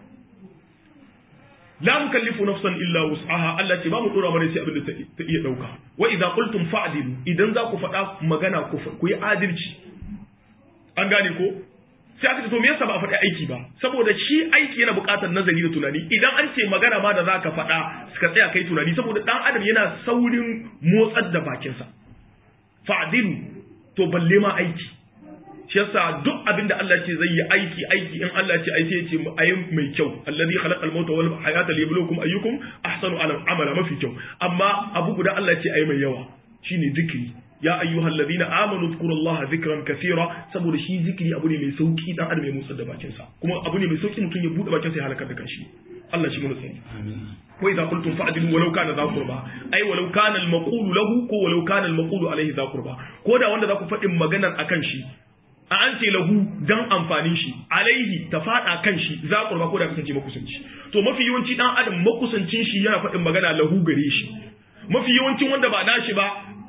la mukallifu nafsan illa wus'aha Allah ce ba mu dora mana sai abin da ta iya dauka wa idza qultum fa'dilu idan za ku faɗa magana ku yi adalci an gane ko sai aka ce to me yasa ba a faɗi aiki ba saboda shi aiki yana buƙatar nazari da tunani idan an ce magana ma da za ka faɗa ka tsaya kai tunani saboda ɗan adam yana saurin motsar da bakinsa fa'dilu to balle ma aiki shi yasa duk abin da Allah ce zai yi aiki aiki in Allah ce aiki yace ayi mai kyau allazi khalaqal mauta wal hayata liyabluwakum ayyukum ahsanu amala mafi kyau amma abu guda Allah ce ayi mai yawa shine zikiri ya ayyuhal ladina amanu dhkurullaha dhikran kaseera saboda shi zikiri abu ne mai sauki dan adam ya motsa da bakin sa kuma abu ne mai sauki mutum ya bude bakin sa ya halakar da kanshi Allah shi mu sani wa idza qultum fa'dilu walau kana dha qurba ai walau kana al maqulu lahu ko walau kana al maqulu alayhi dha qurba ko da wanda za ku faɗin maganar akan shi a an ce lahu dan amfanin shi alaihi ta fada kan shi za qurba ko da kasance makusanci to mafi yawanci dan adam makusancin shi yana faɗin magana lahu gare shi mafi yawancin wanda ba nashi ba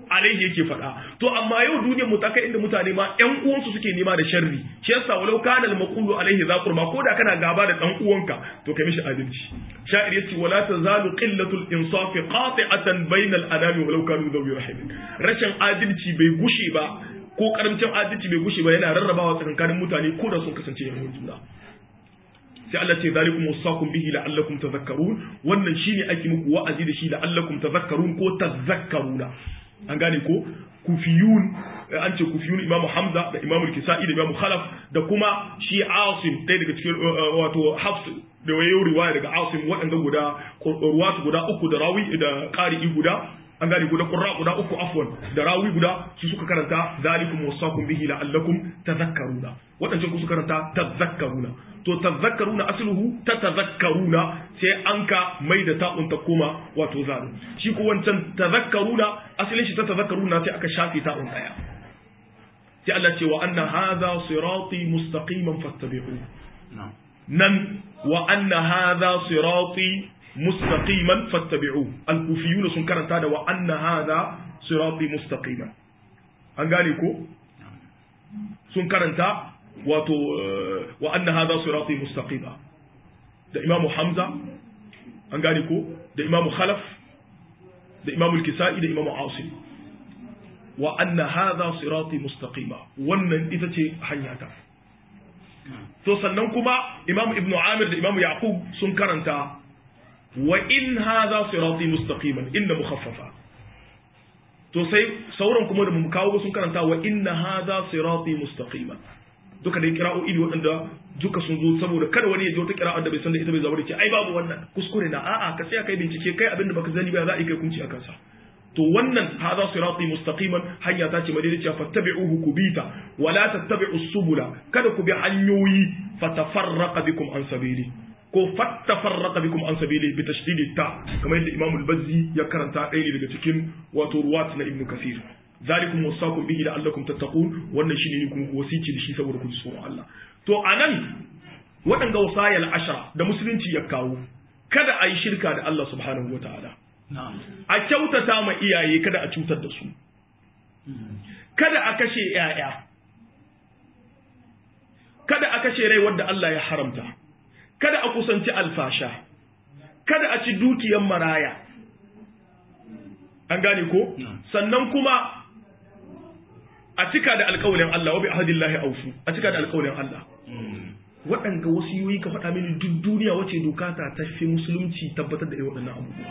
alaihi yake faɗa to amma yau duniyar mu ta kai inda mutane ma ƴan uwansu suke nema da sharri shi yasa walau kana al-maqulu alaihi za qurba ko da kana gaba da dan uwanka to kai mishi adalci sha'ir yace wala tazalu qillatul insaf qati'atan bainal anami walau kanu dhawi rahim rashin adalci bai gushe ba ko karamcin adalci bai gushe ba yana rarrabawa tsakankanin mutane ko da sun kasance yan juna sai Allah ce zalikum wasaqum bihi la'allakum tadhakkarun wannan shine ake muku wa'azi da shi la'allakum tadhakkarun ko tadhakkaruna an gane ko kufiyun an ce kufiyun Imam Hamza da Imam Al-Kisa'i da Imam Khalaf da kuma shi Asim ɗaya daga cikin wato Hafs da wayo riwaya daga Asim waɗanda guda ruwatu guda uku da rawi da qari'i guda an gane guda qurra guda uku afwan da rawi guda su suka karanta zalikum wasaqum bihi la'allakum tadhakkaruna wadancan ku suka karanta tadhakkaruna to tadhakkaruna asluhu tatadhakkaruna sai an ka mai da ta'un ta koma wato zalim shi ko wancan tadhakkaruna asalin shi tatadhakkaruna sai aka shafe ta'un daya sai Allah ce wa anna hadha sirati mustaqiman fattabi'u nan wa anna hadha sirati mustaqiman fattabi'u al-kufiyun sun karanta da wa anna hadha sirati mustaqiman an gane ko sun karanta wato wa anna hadha sirati mustaqima da imamu hamza an gane ko da imamu khalaf da imamu al-kisa'i da imamu asim wa anna hadha sirati mustaqima wannan ita ce hanyata to sannan kuma imamu ibnu amir da imamu yaqub sun karanta wa in hadha sirati mustaqiman inna mukhaffafa to sai sauran kuma da mu kawo sun karanta wa inna hadha sirati mustaqiman duka dai kira'o'i ne waɗanda duka sun zo saboda kada wani ya ji wata kira'a da bai san da ita bai zama da ce ai babu wannan kuskure na a'a ka tsaya kai bincike kai abinda baka sani ba za a yi kai kunci a kansa to wannan hadha sirati mustaqiman hanya ta ce madaidaiciya fattabi'uhu kubita wala tattabi'us subula kada ku bi hanyoyi fatafarraqa bikum an sabili ko fattafarraqa bikum an sabili bi tashdidi ta kamar yadda Imam al-Bazzi ya karanta ɗaya ne daga cikin wato ruwat na Ibn Kathir zalikum wasaqum bihi la'allakum tattaqun wannan shine ne kuma wasici da shi saboda ku ji tsoron Allah to anan waɗanga wasayal ashara da musulunci ya kawo kada a yi shirka da Allah subhanahu wataala a kyautata ma iyaye kada a cutar da su kada a kashe ‘ya'ya kada a kashe rai wadda Allah ya haramta kada a kusanci alfasha kada a ci dukiyan maraya an gane ko sannan kuma a cika da alkawalin Allah wa bi ahadillahi aufu a cika da alkawalin Allah waɗanga wasu yoyi ka faɗa mini duk duniya wace doka ta tafi musulunci tabbatar da irin waɗannan abubuwa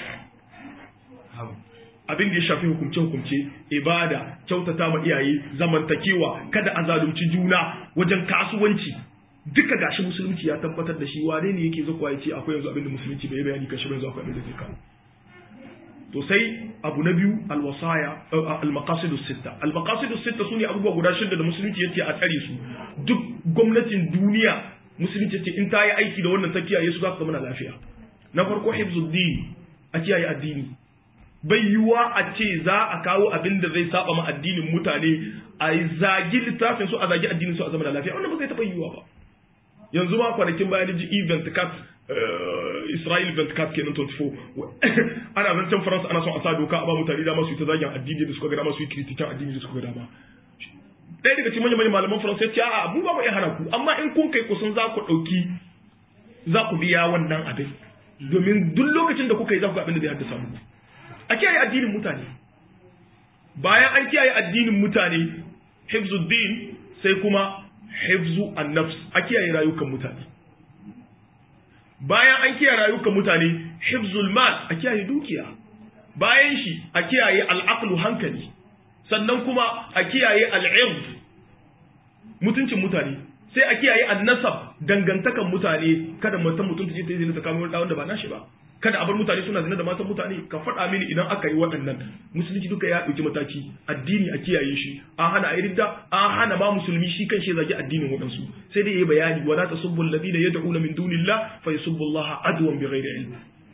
abin da ya shafi hukumce-hukumce ibada kyautata ma iyaye zamantakewa kada a zalunci juna wajen kasuwanci duka gashi musulunci ya tabbatar da shi wane ne yake zakwa ya ce akwai yanzu abin da musulunci bai bayani kan shi yanzu akwai abin da zai kawo to sai abu na biyu alwasaya almaqasidus sitta almaqasidus sitta sune abubuwa guda shida da musulunci yace a tsare su duk gwamnatin duniya musulunci yace in ta yi aiki da wannan ta kiyaye su za su zama lafiya na farko hifzuddin a kiyaye addini bai yiwuwa a ce za a kawo abin da zai saba ma addinin mutane a zagi littafin su a zagi addinin su a zama da lafiya wannan ba zai taɓa yiwuwa ba yanzu ma kwanakin bayan ji event cat Israel event cat kenan 24 ana zancen Faransa ana son a sa doka a ba mutane dama su yi ta zagin addini da suka ga dama su yi kritikan addini da suka ga dama ɗaya daga cikin manyan malaman Faransa ya ce a'a mu ba mu iya hana ku amma in kun kai kusan za ku ɗauki za ku biya wannan abin domin duk lokacin da kuka yi za ku ga abin da zai haddasa muku a kiyaye addinin mutane bayan an kiyaye addinin mutane hifzuddin sai kuma hifzu an-nafs a kiyaye rayukan mutane bayan an kiyaye rayukan mutane hifzul mal a kiyaye dukiya bayan shi a kiyaye al'aqlu hankali sannan kuma a kiyaye al'ird mutuncin mutane sai a kiyaye an-nasab dangantakan mutane kada mutum mutum ta ce ta yi ta kamo wanda ba nashi ba kada a bar mutane suna zina da matan mutane ka faɗa mini idan aka yi waɗannan musulunci duka ya ɗauki mataki addini a kiyaye shi an hana a ridda an hana ma musulmi shi kan shi zagi addinin waɗansu sai dai yayi bayani wala tasubbu alladhina yad'una min dunillah fa yasubbu Allah adwan bighairi ilm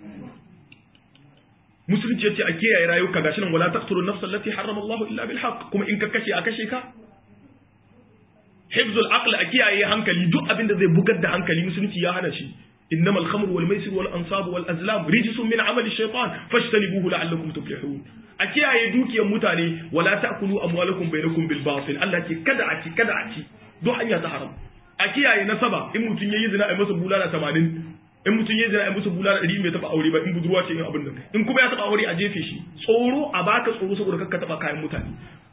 musulunci yace a kiyaye rayuka gashi nan wala taqtulu nafsa allati harrama Allah illa bil haqq kuma in ka kashe a kashe ka hifzul aql a kiyaye hankali duk abin da zai bugar da hankali musulunci ya hana shi إنما الخمر والميسر والأنصاب والأزلام رجس من عمل الشيطان فاجتنبوه لعلكم تفلحون أكيا يدوك يا متاني ولا تأكلوا أموالكم بينكم بالباطل التي كدعتي كدعتي دو حنيا تحرم أكيا ينسبا إن متن يزنا أمس بولانا 80 in mutum ya zira musu bulala ɗari mai taɓa aure ba in budurwa ce in abin nan in kuma ya taɓa aure a jefe shi tsoro a baka tsoro saboda kakka taɓa kayan mutane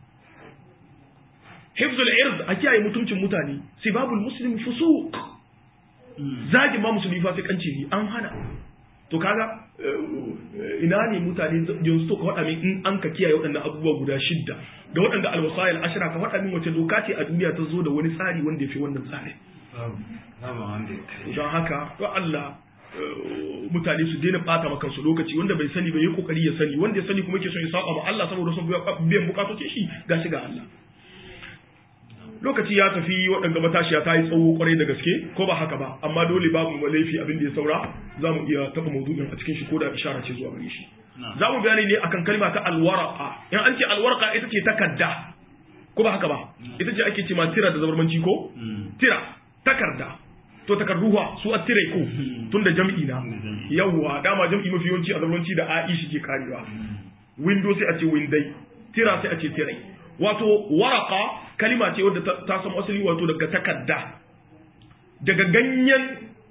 hifzul ird a kiyaye mutuncin mutane sibabul muslim fusuq zagin ma musulmi fa sai kanci ne an hana to kaga ina ne mutane yanzu to ka faɗa min in an ka kiyaye waɗannan abubuwa guda shidda da waɗanda alwasayil ashira ka faɗa min wace doka ce a duniya ta zo da wani tsari wanda ya fi wannan tsari don haka to Allah mutane su daina bata maka su lokaci wanda bai sani bai yi kokari ya sani wanda ya sani kuma yake son ya saba ma Allah saboda son biyan bukatocin shi gashi ga Allah lokaci ya tafi waɗanda matashiya ta yi tsawo kwarai da gaske ko ba haka ba amma dole babu laifi abin da ya saura za mu iya taɓa maudu'in a cikin shi ko da ishara ce zuwa gare shi za mu bayani ne akan kalma ta alwaraka in an ce alwaraka ita ce takadda ko ba haka ba ita ce ake ce ma tira da zabarmanci ko tira takarda to takarduwa su a tire ko tun da jam'i na yawwa dama jam'i mafi yawanci a zabarmanci da a'i shi ke karewa window sai a ce windai tira sai a ce tirai wato waraka kalima ce wadda ta samu asali wato daga takarda daga ganyen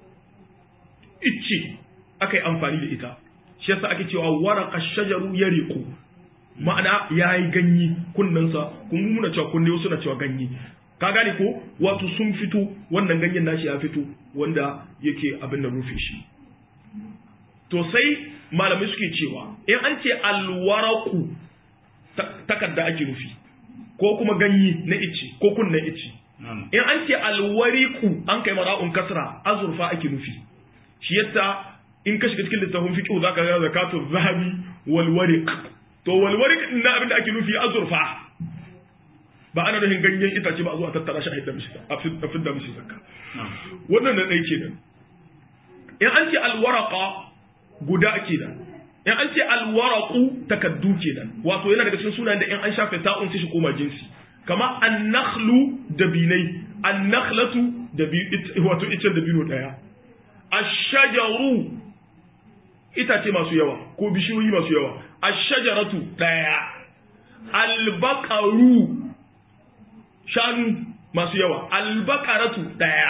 icce aka yi amfani da ita shi yasa ake cewa waraka shajaru ya riku ma'ana ya yi ganye kunnensa kun muna cewa kunne wasu na cewa ganye ka gane ko wato sun fito wannan ganyen nashi ya fito wanda yake abin da rufe shi to sai malamai suke cewa in an ce alwaraku takarda ake nufi ko kuma ganye na ice ko kunnen ice in an ce alwariku an kai mara'un kasra azurfa ake nufi shi yasa in ka shiga cikin littafin fiqh zaka ga zakatu zahabi wal wariq to wal wariq din na abin da ake nufi azurfa ba ana nufin ganyen itace ba a zo a tattara shi a hidda mishi a fidda mishi zakka wannan na ɗaya kenan in an ce alwaraqa guda kenan in an ce alwaraku takaddu kenan wato yana daga cikin sunayen da in an shafe ta'un sai shi koma jinsi kama annakhlu dabinai annakhlatu dabi wato icen dabino daya ashajaru itace masu yawa ko bishiyoyi masu yawa ashajaratu daya albaqaru shanu masu yawa albaqaratu daya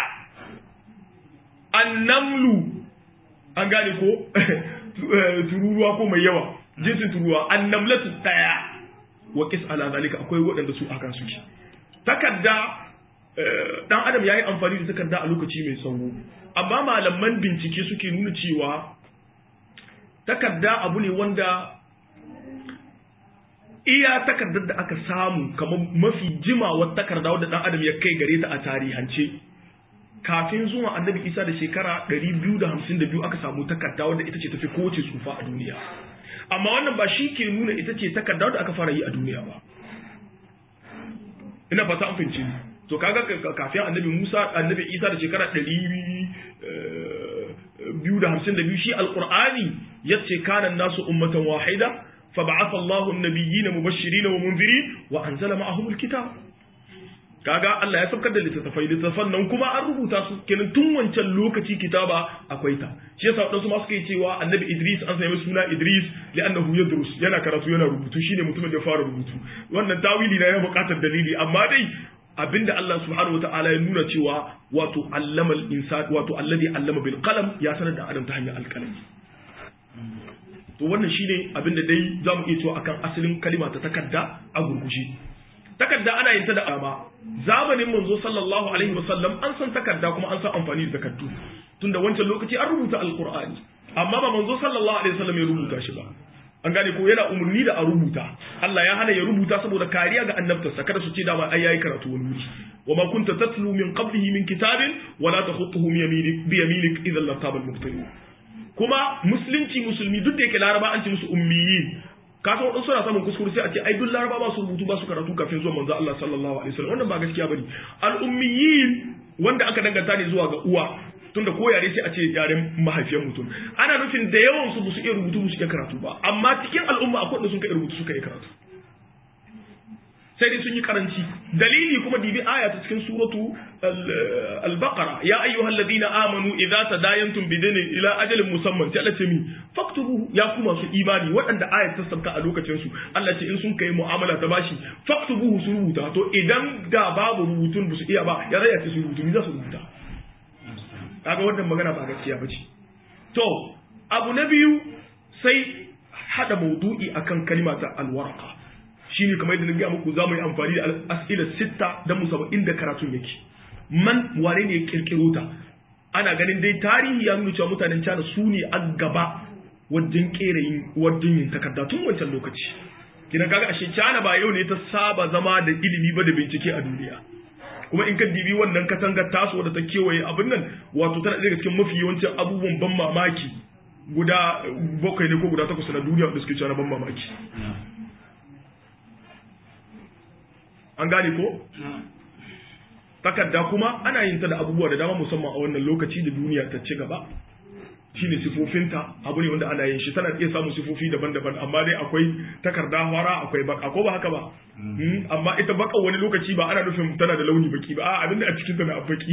annamlu an gane ko tururuwa ko mai yawa jinsin tururuwa annamlatu daya wa qis ala zalika akwai waɗanda su akan suke takarda dan adam yayi amfani da takarda a lokaci mai tsawo amma malaman bincike suke nuna cewa takarda abu ne wanda iya takardar da aka samu kamar mafi jimawar takarda wadda dan adam ya kai gare ta a tarihance kafin zuwa annabi isa da shekara 252 aka samu takarda wadda ita ce tafi kowace tsufa a duniya amma wannan ba shi ke nuna ita ce takarda wadda aka fara yi a duniya ba ina fata an fahimci to kaga kafin annabi musa annabi isa da shekara 252 shi alqur'ani yace kana nasu ummatan wahida فبعث الله النبيين مبشرين ومنذرين وانزل معهم الكتاب kaga Allah ya saukar da littattafai littattafan nan kuma an rubuta su kenan tun wancan lokaci kitaba akwai ta shi yasa wadansu ma suka yi cewa annabi Idris an sanya suna Idris li'annahu yadrus yana karatu yana rubutu shine mutumin da ya fara rubutu wannan tawili na ya buƙatar dalili amma dai abinda Allah subhanahu wataala ya nuna cewa wato allama al-insan wato alladhi allama bil qalam ya sanar da adam ta hanyar alqalami to wannan shine abinda dai zamu iya cewa akan asalin kalima ta takarda a gurgushe takarda ana yin ta da ama zamanin manzo sallallahu alaihi wasallam an san takarda kuma an san amfani da takardu tunda wancan lokaci an rubuta alqur'ani amma ba manzo sallallahu alaihi wasallam ya rubuta shi ba an gane ko yana umarni da a rubuta Allah ya hana ya rubuta saboda kariya ga annabtarsa kada su ce dama ai yayi karatu wani wuri wa ma kunta tatlu min qablihi min kitabin wa la takhutuhu bi yaminik idhan lartaba al-mubtilun kuma musulunci musulmi duk da yake laraba an ce musu ummiyin ka san wadansu suna samun kuskure sai a ce ai duk laraba ba su rubutu ba su karatu kafin zuwa manzo Allah sallallahu alaihi wasallam wannan ba gaskiya bane al ummiyin wanda aka danganta ne zuwa ga uwa tunda ko yare sai a ce yaren mahaifiyar mutum ana nufin da yawan su su iya rubutu su iya karatu ba amma cikin al'umma akwai wanda sun kai rubutu suka iya karatu sai dai sun yi karanci dalili kuma dibi aya ta cikin suratu al-baqara ya ayyuhal ladina amanu idza tadayantum bidinin ila ajalin musamman sai Allah ce mi faktubu ya ku masu imani waɗanda ayat ta sabka a lokacin su Allah ce in sun kai mu'amala ta bashi faktubu su rubuta to idan da babu rubutun ba su iya ba ya zai ce su rubutu ni za su rubuta kaga wannan magana ba gaskiya bace to abu na biyu sai hada maudu'i akan kalma ta alwarqa shine kamar yadda na gaya muku zamu yi amfani da as'ila sitta dan mu saba inda karatun yake man wane ne ya kirkiro ta ana ganin dai tarihi ya nuna cewa mutanen China su ne a gaba wajen kera yin wajen yin takarda tun wancan lokaci kina kaga ashe China ba yau ne ta saba zama da ilimi ba da bincike a duniya kuma in ka dibi wannan katangar taso da ta kewaye abin nan wato tana daga cikin mafi yawancin abubuwan ban mamaki guda bakwai ne ko guda takwas na duniya wanda suke cewa ban mamaki an gane ko takarda kuma ana yin ta da abubuwa da dama musamman a wannan lokaci da duniya ta ci gaba shine sifofinta abu ne wanda ana yin shi tana iya samun sifofi daban-daban amma dai akwai takarda hwara akwai baka ko ba haka ba amma ita baka wani lokaci ba ana nufin tana da launi baki ba a abinda a cikin ta na baki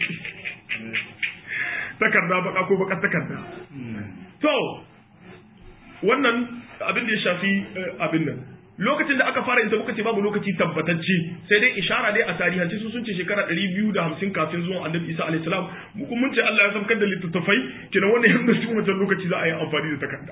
takarda baka ko baka takarda to wannan abin da ya shafi abin nan lokacin da aka fara yin ta muka ce babu lokaci tabbatacce sai dai ishara dai a tarihance su sun ce shekara 250 kafin zuwan annabi isa alaihi salam mu kuma mun ce Allah ya saukar da littattafai kina wannan yanda su wancan lokaci za a yi amfani da takarda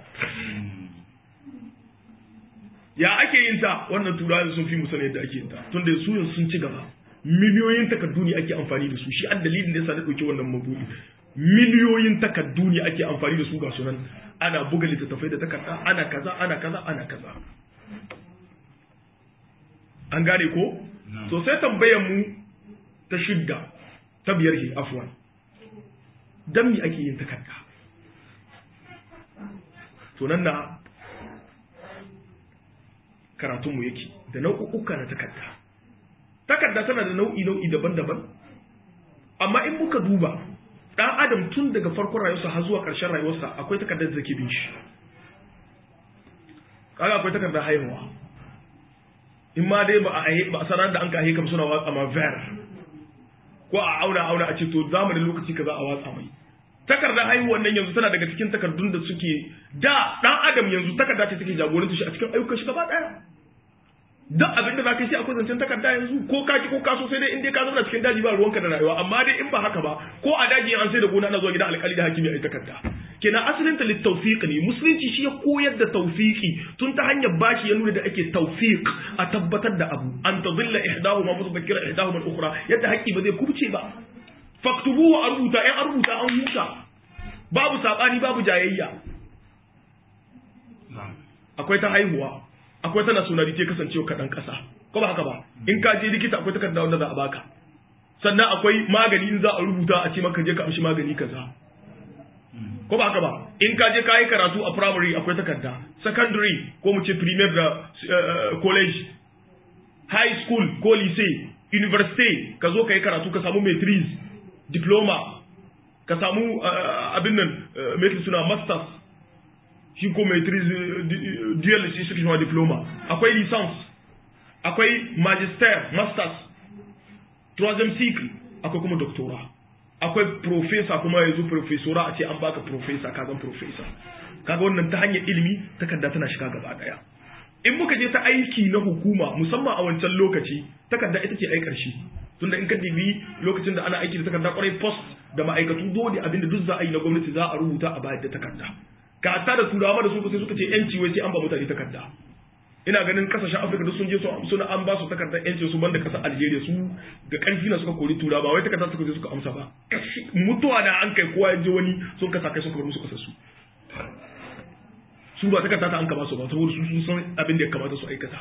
ya ake yin ta wannan turawa sun fi musan yadda ake yin ta tunda su yanzu sun ci gaba miliyoyin takardu ne ake amfani da su shi an dalilin da yasa na dauki wannan mabudi miliyoyin takardu ne ake amfani da su ga sunan ana buga littattafai da takarda ana kaza ana kaza ana kaza an gane ko so sai tambayar mu ta shidda ta biyar ke afwan dan me ake yin takarda to nan na karatun mu yake da nau'uka na takarda takarda tana da nau'i nau'i daban-daban amma in muka duba dan adam tun daga farkon rayuwarsa har zuwa ƙarshen rayuwarsa akwai takardar da take bin shi kaga akwai takardar haihuwa in ma dai ba a ba a sanar da an ka kam suna watsa ma ver ko a auna auna a ce to zamanin lokaci kaza a watsa mai takardar haihuwan nan yanzu tana daga cikin takardun da suke da dan adam yanzu takarda ce take jagoranta shi a cikin ayyukan shi gaba daya duk abin da zaka yi sai akwai zancen takarda yanzu ko ka ki ko ka so sai dai in dai ka zauna cikin daji ba ruwanka da rayuwa amma dai in ba haka ba ko a daji an sai da gona ana zuwa gidan alƙali da hakimi a yi takarda kenan asalin ta littawfiq ne musulunci shi ya koyar da tawfiki tun ta hanyar bashi ya nuna da ake tawfiq a tabbatar da abu an tadilla ihdahuma mutadhakkira ihdahuma al-ukhra yadda haƙƙi ba zai kubce ba faktubu a rubuta in an rubuta an huta babu sabani babu jayayya akwai ta haihuwa akwai ta nationality kasancewa kaɗan ƙasa ko ba haka ba in ka je likita akwai takarda wanda za a baka sannan akwai magani in za a rubuta a ce maka je ka amshi magani kaza ko ba haka ba in ka je ka yi karatu a primary akwai takarda secondary ko mu ce primaire da college high school ko lycée university ka zo ka yi karatu ka samu maitrise diploma ka samu abin nan mai suna masters shi ko maitrise dual shi suke shi diploma akwai licence akwai magister masters troisième cycle akwai kuma doctora akwai professor kuma yanzu professora a ce an baka professor ka zan professor kaga wannan ta hanyar ilimi takarda tana shiga gaba daya in muka je ta aiki na hukuma musamman a wancan lokaci takarda ita ce ai karshe tunda in ka dibi lokacin da ana aiki da takarda kwarai post da ma'aikatu dole abinda duk za a yi na gwamnati za a rubuta a bayar da takarda ka ta da turawa da su sai suka ce yanci wai sai an ba mutane takarda ina ganin kasashen afirka duk sun je su suna an ba su takardar yancin su banda kasar algeria su da karfi na suka kori tura ba wai takardar suka je suka amsa ba mutuwa na an kai kowa ya je wani sun kasa kai suka bar musu kasar su su ba takarda ta an kama su ba saboda su sun san abin da ya kamata su aikata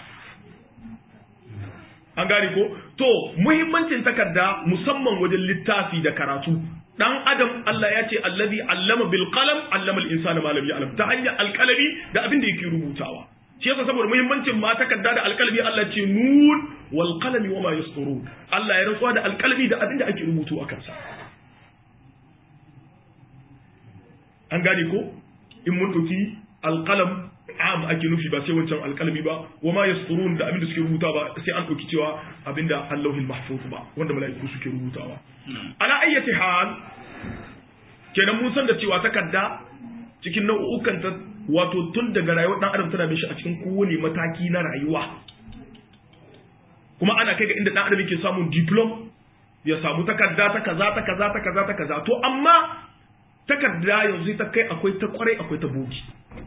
an gane ko to muhimmancin takarda musamman wajen littafi da karatu dan adam Allah ya ce allazi allama bil qalam allama al insana ma lam ya'lam ta hanyar alkalami da abin da yake rubutawa shi yasa saboda muhimmancin ma takarda da alkalami Allah ce nun wal qalami wama yasturun Allah ya rantsuwa da alkalami da abin da ake rubutu a kansa an gane ko in mun dauki alqalam am ake nufi ba sai wancan alkalami ba wa ma yasturun da abin da suke rubuta ba sai an ɗauki cewa abinda Allahul mahfuz ba wanda mala'iku suke rubutawa ala ayyati hal kenan mun san da cewa takarda cikin nau'ukan ta wato tun daga rayuwar dan adam tana bin shi a cikin kowane mataki na rayuwa kuma ana kai ga inda dan adam yake samun diploma ya samu takarda ta kaza ta kaza ta kaza ta kaza to amma takarda yanzu ta kai akwai ta kwarai akwai ta bogi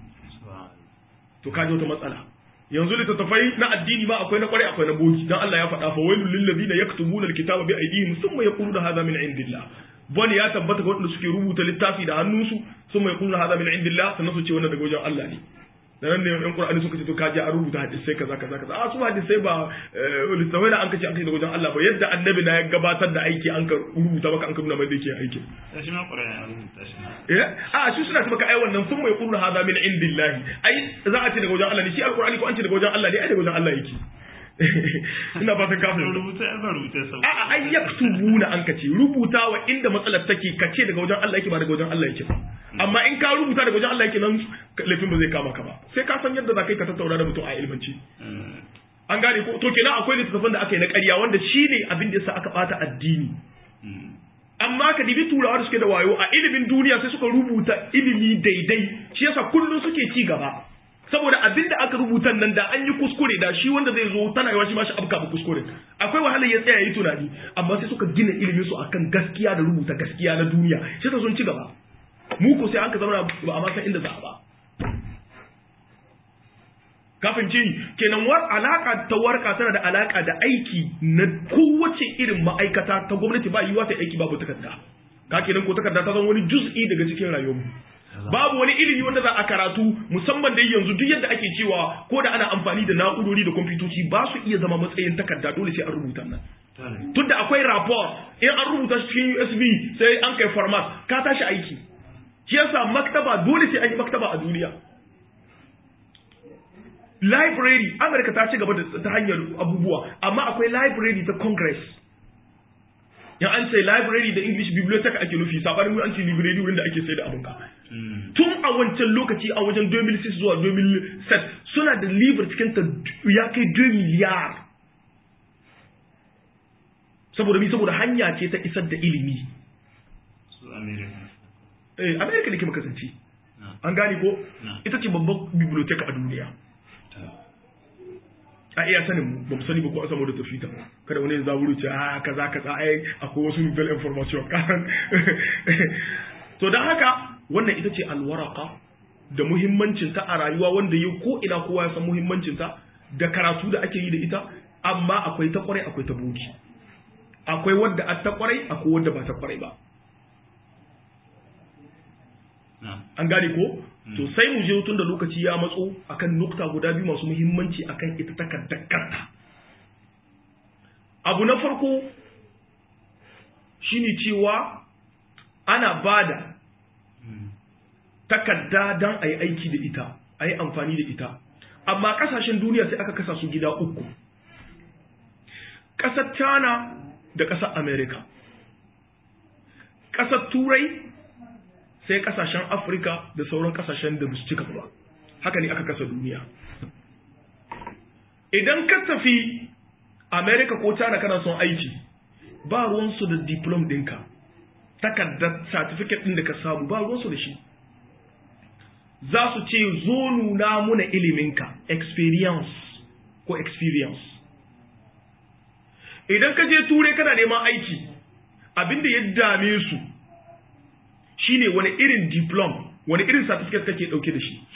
to kaji wata matsala yanzu littattafai na addini ma akwai na kwarai akwai na bogi dan Allah ya faɗa fa wailul lil ladina yaktubuna alkitaba bi aydihim thumma yaquluna hadha min indillah bani ya tabbata ga wanda suke rubuta littafi da hannunsu thumma yaquluna hadha min indillah sannan su ce wannan daga wajen Allah ne da nan ne yan Qur'ani suka ce to kaji a rubuta hadisai kaza kaza kaza a su hadisai ba littafai da an kace an kai da wajen Allah ba yadda annabi na ya gabatar da aiki an ka rubuta maka an ka nuna mai da yake aiki shi ma Qur'ani an rubuta shi eh a shi suna ce maka ai wannan sun mai qur'an hada min indillahi ai za a ce daga wajen Allah ne shi alqur'ani ko an ce daga wajen Allah ne ai daga wajen Allah yake ina fatan kafin rubuta ai ba rubuta sau a a ai yaktubuna an kace rubutawa inda matsalar take kace daga wajen Allah yake ba daga wajen Allah yake ba amma in ka rubuta daga wajen Allah yake nan laifin ba zai kama ka ba sai ka san yadda za ka yi ka tattauna da mutum a ilmanci an gane ko to kenan akwai littattafan da aka yi na ƙarya wanda shine abin da yasa aka bata addini amma ka dibi turawa da suke da wayo a ilimin duniya sai suka rubuta ilimi daidai shi yasa kullum suke ci gaba saboda abin da aka rubuta nan da an yi kuskure da shi wanda zai zo tana yawa shi ma shi abka ba kuskure akwai wahalar ya tsaya yi tunani amma sai suka gina ilimin su akan gaskiya da rubuta gaskiya na duniya shi ta sun ci gaba mu ko sai an ka zama ba a ma san inda za a ba kafin ce kenan war alaka ta warka tana da alaka da aiki na kowace irin ma'aikata ta gwamnati ba yiwa ta aiki babu takarda ka kenan ko takarda ta zama wani juz'i daga cikin rayuwarmu babu wani ilimi wanda za a karatu musamman da yanzu duk yadda ake cewa ko da ana amfani da na'urori da kwamfutoci ba su iya zama matsayin takarda dole sai an rubuta nan tunda akwai rapport in an rubuta shi cikin USB sai an kai format ka tashi aiki shi yasa maktaba dole sai an yi maktaba a duniya library America ta ci gaba da ta hanyar abubuwa amma akwai library ta Congress yan an ce library da English bibliotheque ake nufi sabanin an ce library wurin da ake sai da abunka tun a wancan lokaci a wajen 2006 zuwa 2007 suna da libre cikin ta ya kai 2 miliyar saboda mi saboda hanya ce ta isar da ilimi su America eh America ne ke makasance an gane ko ita ce babban bibliotheque a duniya a iya sanin mu ba mu sani ba ko a samu da tafita kada wani za wuri ce a kaza kaza ai akwai wasu nouvelle information kan to dan haka wannan ita ce alwaraka da muhimmancin ta a rayuwa wanda yau ko ina kowa ya san muhimmancin ta da karatu da ake yi da ita amma akwai ta kwarai akwai ta bogi akwai wadda a ta kwarai akwai wadda ba ta kwarai ba an gane ko to sai mu je tun da lokaci ya matso akan nukta guda biyu masu muhimmanci akan ita takardar kanta abu na farko shine cewa ana bada takarda don a yi aiki da ita a yi amfani da ita amma kasashen duniya sai aka kasa su gida uku ƙasar china da ƙasar america ƙasar turai sai kasashen afirka da sauran kasashen da su cika ba haka ne aka kasa duniya idan ka tafi america ko china kana son aiki ba ruwansu da diplom ɗinka takardar certificate ɗin da ka samu ba ruwansu da shi za su ce zo nuna muna iliminka experience ko experience idan ka je turai kana neman aiki abinda ya dame su shine wani irin diplom wani irin certificate kake dauke da shi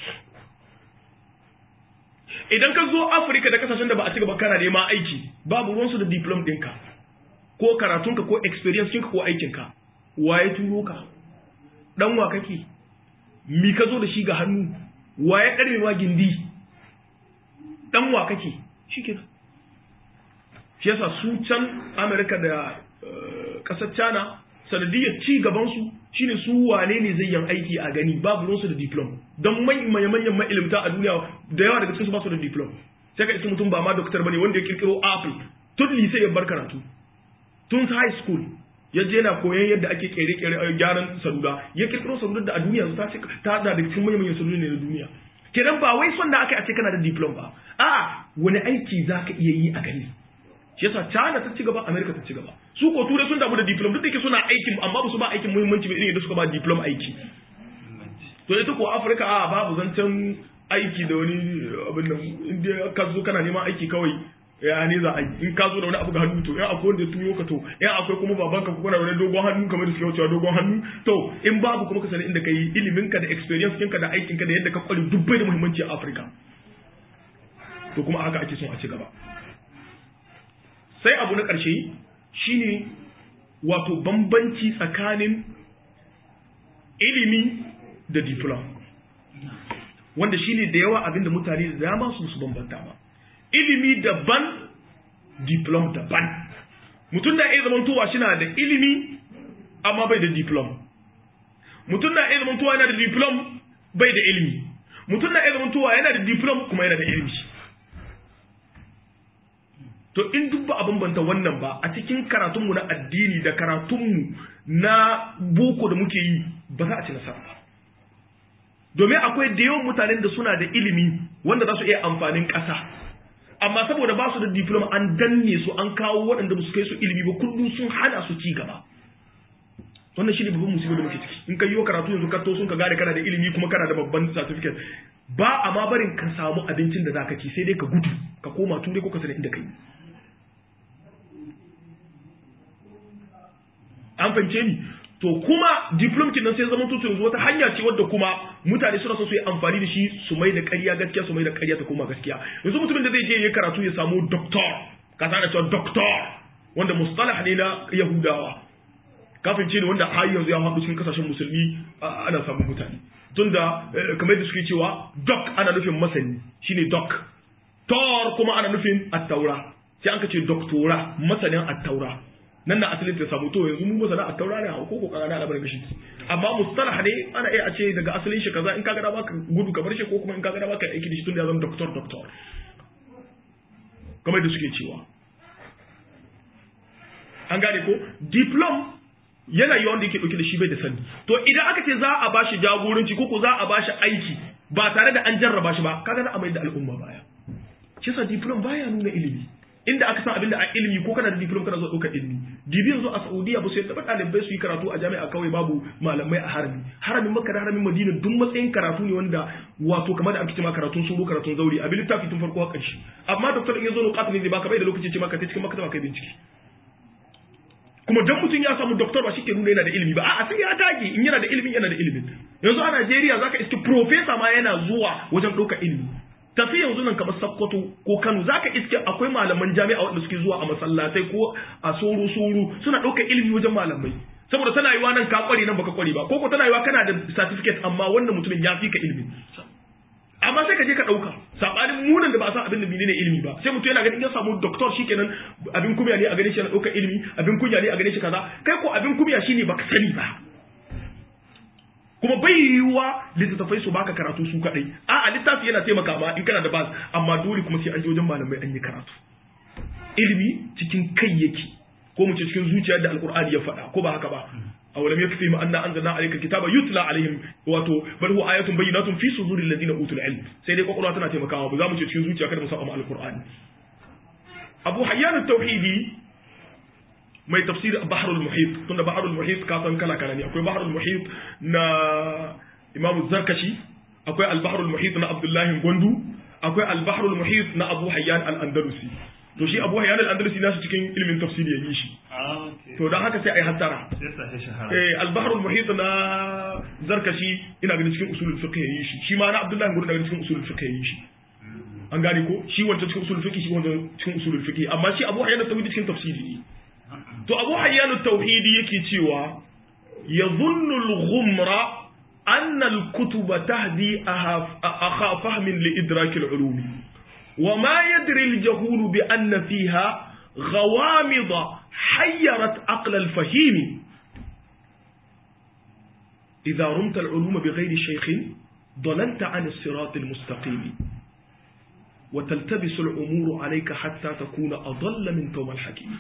idan ka zo afirka da kasashen da ba a ci gaba kana neman aiki babu ruwansu da diplom ɗinka ko karatunka ko experience ɗinka ko aikinka waye turo ka dan wa kake mi ka zo da shi ga hannu waye ɗarewa gindi dan wa kake shi ke shi yasa su can amerika da ƙasar china sanadiyar ci gabansu shine su wane ne zai yin aiki a gani babu ruwansu da diplom don manyan manyan ma'ilimta a duniya da yawa daga cikin su ba su da diplom sai ka isi mutum ba ma doktor bane wanda ya kirkiro apple tun lise ya bar karatu tun high school ya je yana koyon yadda ake kere kere gyaran salula ya kirkiro salula da a duniya ta ce ta da daga cikin manyan manyan salula ne na duniya kenan ba wai son da aka a ce kana da diploma ba a'a wani aiki za ka iya yi a gani shi yasa China ta ci gaba America ta ci gaba su ko turai sun damu da diploma duk da yake suna aikin amma ba su ba aikin muhimmanci ba irin yadda suka ba diploma aiki to ita ko Afirka a babu zancen aiki da wani abin nan inda ka zo kana neman aiki kawai ya ne za a yi in ka zo da wani abu ga hannu to in akwai wanda ya turo ka to in akwai kuma babanka ko kana da wani dogon hannu kamar da suke wucewa dogon hannu to in babu kuma ka sani inda kai ilimin ka da experience ɗinka da aikin ka da yadda ka kware dubbai da muhimmanci a Afirka to kuma haka ake son a ci gaba sai abu na ƙarshe shine wato bambanci tsakanin ilimi da diploma wanda shine da yawa abinda mutane da dama su su bambanta ba ilimi daban diplom daban mutum na iya zamantowa shi na da ilimi amma bai da diplom mutum na iya zamantowa yana da diplom bai da ilimi mutum na iya zamantowa yana da diplom kuma yana da ilimi to in duk ba a bambanta wannan ba a cikin karatunmu na addini da karatunmu na boko da muke yi ba za a ci nasara ba domin akwai da yawan mutanen da suna da ilimi wanda za su iya amfanin ƙasa amma saboda ba su da diploma an danne su an kawo waɗanda ba su kai su ilimi ba kullum sun hana su ci gaba wannan shi ne babban musibar da muke ciki in ka yi wa karatu yanzu ka to sun ka gane kana da ilimi kuma kana da babban certificate ba a ma barin ka samu abincin da za ka ci sai dai ka gudu ka koma turai ko ka sani inda kai an fahimce ni to kuma diplom nan sai zama tutu yanzu wata hanya ce wadda kuma mutane suna so su yi amfani da shi su mai da ƙarya gaskiya su mai da ƙarya ta koma gaskiya yanzu mutumin da zai je ya karatu ya samu doctor ka sana cewa doctor wanda mustalah ne na yahudawa kafin ce ne wanda har yanzu ya haɗu cikin kasashen musulmi ana samun mutane tunda kamar da suke cewa doc ana nufin masani shine doc tor kuma ana nufin attaura sai an ka ce doctora masanin attaura nan na asalin ta samu to yanzu mu masana a taurari a ko ko kana na al'amarin gashi amma mustalah ne ana iya a ce daga asalin shi kaza in kaga da baka gudu ka bar shi ko kuma in kaga da baka aiki da shi tun da ya zama doctor doctor kamar da suke cewa an gane ko diplom yana yi wanda yake dauke da shi bai da sani to idan aka ce za a bashi jagoranci ko ko za a bashi aiki ba tare da an jarraba shi ba kaga za a mai da al'umma baya shi sa diplom baya nuna ilimi inda aka san abinda a ilimi ko kana da diploma kana zo ɗaukar ilimi dibi yanzu a Saudiya ba su yadda ba ɗalibai su yi karatu a jami'a kawai babu malamai a harami haramin Makka da haramin Madina duk matsayin karatu ne wanda wato kamar da ake cewa karatun suru karatun zauri a littafi tun farko har ƙarshe amma doktor in ya zo nukat ne zai baka bai da lokaci ce maka ta cikin maktaba kai bincike kuma dan mutum ya samu doktor ba shi ke nuna yana da ilimi ba a'a sai ya dage in yana da ilimi yana da ilimi yanzu a Najeriya zaka iske professor ma yana zuwa wajen ɗaukar ilimi tafi yanzu nan kamar Sokoto ko Kano zaka iske akwai malaman jami'a wanda suke zuwa a masallatai ko a soro soro suna ɗaukar ilimi wajen malamai saboda tana yiwa nan ka kware nan baka kware ba ko ko tana yiwa kana da certificate amma wannan mutumin ya fi ka ilimi amma sai ka je ka ɗauka saɓanin munan da ba a san abin da menene ilimi ba sai mutum yana ganin ya samu doktor shikenan abin kunya ne a gane shi yana ɗaukar ilimi abin kunya ne a gane shi kaza kai ko abin kunya shine baka sani ba kuma bai yiwuwa littattafai su baka karatu su kadai a a littafi yana taimaka ma in kana da bas amma dole kuma sai an je wajen malamai an yi karatu ilimi cikin kai yake ko mu ce cikin zuciya da alqur'ani ya faɗa ko ba haka ba awalam yakfi ma anna anzalna alayka kitaba yutla alaihim wato bal huwa ayatun bayyinatun fi suduril ladina utul ilm sai dai kokolwa tana taimakawa ba za mu ce cikin zuciya kada mu saba ma alqur'ani abu hayyan at-tauhidi mai tafsir bahrul muhit tunda bahrul muhit ka san kala kala ne akwai bahrul muhit na imam zarkashi akwai al-bahrul muhit na abdullahi gondu akwai al-bahrul muhit na abu hayyan al-andalusi to shi abu hayyan al-andalusi nasu cikin ilimin tafsiri ya yi shi to dan haka sai ai hattara eh al-bahrul muhit na zarkashi ina ganin cikin usulul fiqh ya yi shi shi ma na abdullahi gondu daga cikin usulul fiqh ya yi shi an gane ko shi wancan cikin usulul fiqh shi wancan cikin usulul fiqh amma shi abu hayyan al-tawhidi cikin tafsiri ne to abu hayyanu tauhidi yake cewa ya zunnul ghumra anna al-kutuba tahdi akha fahmin li idrak al-ulum wa ma yadri al-jahul bi anna fiha غوامض حيرت عقل الفهيم إذا رمت العلوم بغير شيخ ضللت عن الصراط المستقيم وتلتبس الأمور عليك حتى تكون أضل من توم الحكيم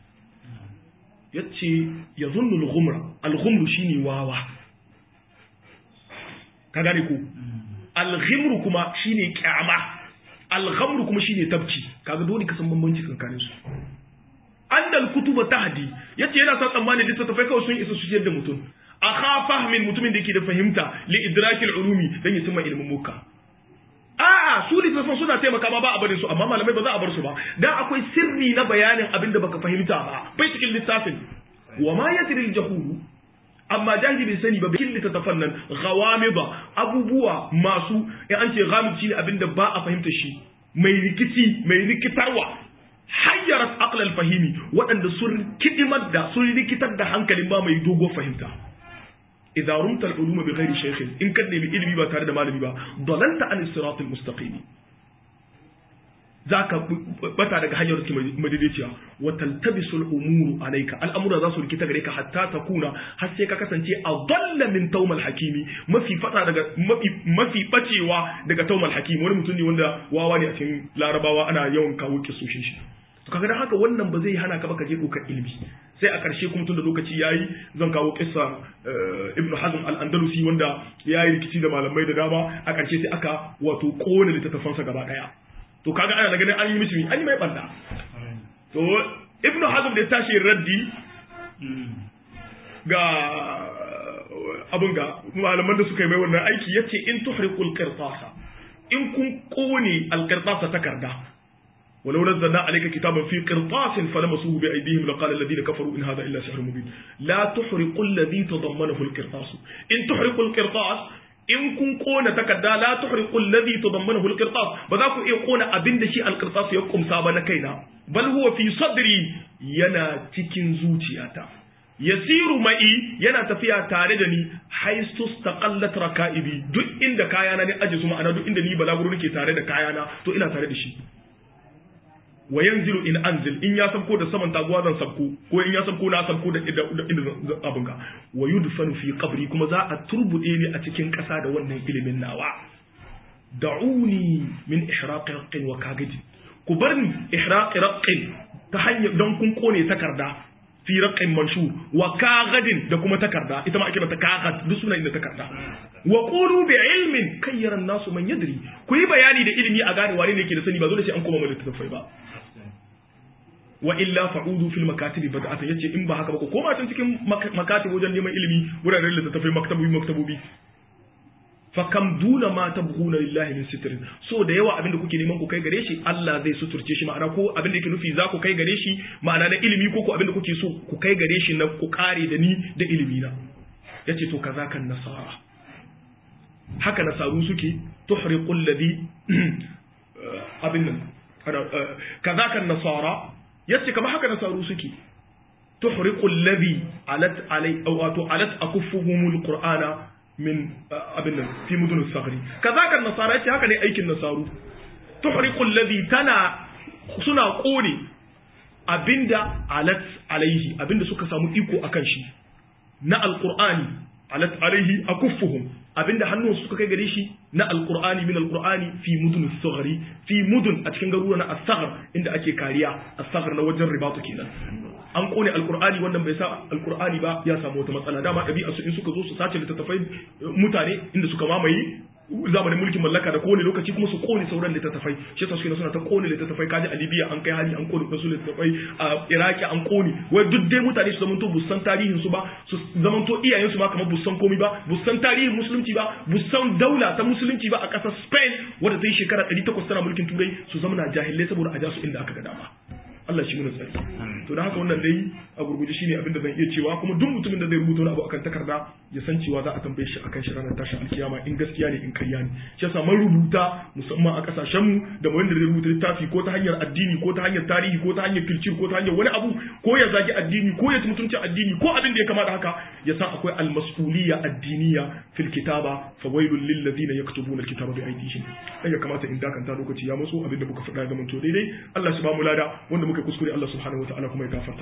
yace ya zunnu al-ghumra al-ghumru shine wawa ka gane ko al-ghimru kuma shine kyama al-ghamru kuma shine tabci kaga dole ka san bambanci tsakanin su annal kutuba tahdi yace yana sa tsammani littattafai kawai sun isa su ciyar da mutum akha fahmin mutumin da yake da fahimta li idrakil ulumi dan ya cimma ilmin muka a'a su littattafan suna taimaka ma ba a barin su amma malamai ba za a bar su ba dan akwai sirri na bayanin abin da baka fahimta ba bai cikin littafin wa ma yadri al jahulu amma jahili bai sani ba bikin littattafan nan ghawamida abubuwa masu in an ce ghamid shine abin da ba a fahimta shi mai rikici mai rikitarwa hayyarat aqlal fahimi waɗanda sun kidimar da sun rikitar da hankalin ba mai dogo fahimta idza rumta al-uluma bi ghairi shaykhin in kan nemi ilimi ba tare da malami ba dalanta an sirat al-mustaqim zaka bata daga hanyar ki madaidaiciya wa taltabisul umuru alayka al'amura za su rikita gare ka hatta takuna har sai ka kasance a dalla min tawmal hakimi mafi fata daga mafi mafi bacewa daga tawmal hakimi wani mutum ne wanda wawa ne a cikin larabawa ana yawan kawo kisoshin shi to kaga dan haka wannan ba zai hana ka ba ka je dokar ilimi sai a ƙarshe kuma tun da lokaci yayi zan kawo kissa ibn hazm al-andalusi wanda yayi rikici da malamai da dama a ƙarshe sai aka wato kone littattafansa gaba daya to kaga ana da ganin an yi mishi an yi mai banda to ibn hazm da ya tashi raddi ga abun ga malaman da suka yi mai wannan aiki yace in tuhriqul qirtasa in kun kone al-qirtasa takarda ولو نزلنا عليك كتابا في قرطاس فلمسوه بأيديهم لقال الذين كفروا إن هذا إلا سحر مبين لا تحرق الذي تضمنه القرطاس إن تحرق القرطاس in kun kona takarda la tuhriqu alladhi tadammanahu alqirtas ba za ku iya kona abin da shi alqirtas ya kumsa ba na kaina bal huwa fi sadri yana cikin zuciyata yasiru ma'i yana tafiya tare da ni haistu staqallat raka'ibi duk inda kayana ne aje su ma'ana duk inda ni balaguro nake tare da kayana to ina tare da shi wa yanzilu in anzil in ya sabko da saman taguwa zan sabko ko in ya sabko na sabko da inda abin ga wa yudfanu fi qabri kuma za a turbude ni a cikin ƙasa da wannan ilimin nawa da'uni min ihraqi raqqin wa kagidi ku bar ni ihraqi raqqin ta hanyar don kun kone takarda fi raqqin manshur wa kagadin da kuma takarda ita ma ake mata kagad duk suna inda takarda wa qulu bi ilmin kayyara nasu man yadri ku yi bayani da ilimi a gane wane ne yake da sani ba dole sai an koma mu littattafai ba wa illa fa'udu fil makatibi bada'atan yace in ba haka ba ku koma can cikin makatib wajen neman ilimi wuraren littattafai maktabobi maktabobi fa kam duna ma tabghuna lillahi min sitrin so da yawa abinda kuke neman ku kai gare shi Allah zai suturce shi ma'ana ko abinda yake nufi za ku kai gare shi ma'ana na ilimi ko ko abinda kuke so ku kai gare shi na ku kare da ni da ilimi na yace to kaza kan nasara haka nasaru suke tuhriqul ladhi abin nan kaza kan nasara yace kamar haka nasaru suke tuhriqul ladhi alat alai wato alat akuffuhumul qur'ana min abin nan fi mudun sagri kaza kan nasara yace haka ne aikin nasaru tuhriqul ladhi tana suna kone abinda alat alaihi abinda suka samu iko akan shi na alqur'ani alat alaihi akuffuhum abinda hannun suka kai gare shi na alqur'ani min alqur'ani fi mudun saghri fi mudun a cikin garuruwa na as-saghr inda ake kariya as-saghr na wajen ribatu kenan an kone alqur'ani wannan bai sa alqur'ani ba ya samu wata matsala dama dabi'a su in suka zo su sace littattafai mutane inda suka mamaye zamanin mulkin mallaka da kowane lokaci kuma su kone sauran littattafai shi yasa suke suna ta kone littattafai kaji a Libya an kai hali an kone wasu littattafai a Iraki an kone wai duk dai mutane su zamanto busan tarihin su ba su zamanto iyayen su ma kamar busan komai ba busan tarihin musulunci ba busan daula ta musulunci ba a ƙasar Spain wadda ta yi shekara 800 tana mulkin turai su zama na jahilai saboda a ja su inda aka ga dama Allah shi muna tsari to da haka wannan dai a gurguje shine abin da zan iya cewa kuma duk mutumin da zai rubuta wani abu akan takarda ya san cewa za a tambaye shi akan shi ranar tashin alkiyama in gaskiya ne in karya ne shi yasa mun rubuta musamman a kasashen mu da wanda zai rubuta littafi ko ta hanyar addini ko ta hanyar tarihi ko ta hanyar kilcir ko ta hanyar wani abu ko ya zagi addini ko ya mutunci addini ko abin da ya kamata haka ya san akwai almas'uliyya addiniya fil kitaba fawailul lil ladina yaktubuna alkitaba bi aydihim dan ya kamata in dakanta lokaci ya matso abin da muka faɗa ga to daidai Allah shi ba mu lada wanda muka kuskure Allah subhanahu wa ta'ala kuma ya gafarta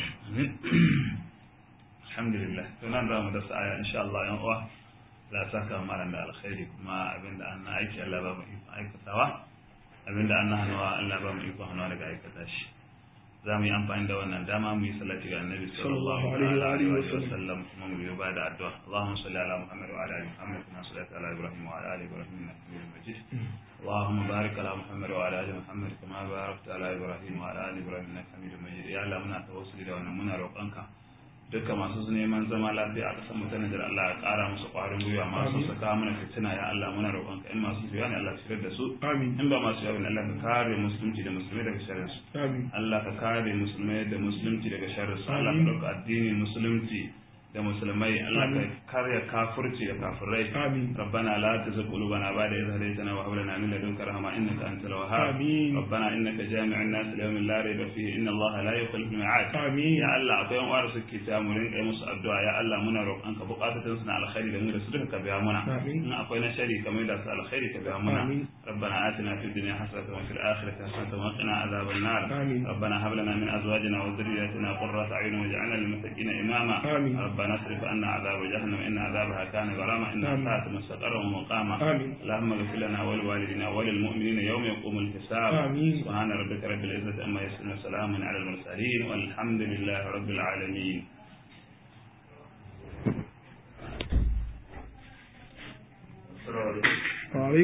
alhamdulillah to nan za mu dasa aya insha Allah yan uwa la saka malam da alkhairi kuma abinda an aiki Allah ba mu iko aikatawa abinda an hannuwa Allah ba mu iko hannuwa daga aikata shi za mu yi amfani da wannan dama mu yi salati ga annabi sallallahu alaihi wa sallam kuma mu yi ba da addu'a Allahumma salli ala Muhammad wa ala ali Muhammad kama sallaita ala Ibrahim wa ala ali Ibrahim innaka Hamidum Majid اللهم بارك على محمد وعلى ال محمد كما باركت على ابراهيم وعلى ال ابراهيم انك حميد مجيد يا الله muna tawassuli da wannan muna roƙonka duka masu neman zama lafiya a ƙasar mutane da Allah ya ƙara musu ƙwarin gwiwa masu saka mana fitina ya Allah muna roƙonka in masu shirya ne Allah shirar da su amin in ba masu shirya ne Allah ka kare musulunci da musulmai daga sharrin su amin Allah ka kare musulmai da musulunci daga sharrin su Allah ka ɗauka addini musulunci da musulmai Allah ka karya kafirci da kafirai amin ربنا لا تزغ قلوبنا بعد إذ هديتنا وهب لنا من لدنك رحمة إنك أنت الوهاب آمين. ربنا إنك جامع الناس ليوم لا ريب فيه إن الله لا يخلف الميعاد آمين. يا الله akwai yan uwar suke ta mu rinka musu addu'a ya Allah muna roƙon ka bukatun suna alkhairi da mu da su duka ka biya muna Amin. in akwai na shari kamar da su alkhairi ka biya muna Amin. ربنا آتنا في الدنيا حسنة وفي الآخرة حسنة وقنا عذاب النار آمين. ربنا هب لنا من أزواجنا وذرياتنا قرة أعين واجعلنا للمتقين إماما آمين. ربنا اصرف عنا عذاب جهنم إن عذابها كان غراما إنها آمين. ساءت مستقرا ومقاما آمين. اللهم اغفر لنا ولوالدنا وللمؤمنين يوم يقوم الحساب آمين. سبحان ربك رب العزة أما يصفون وسلام على المرسلين والحمد لله رب العالمين السلام عليكم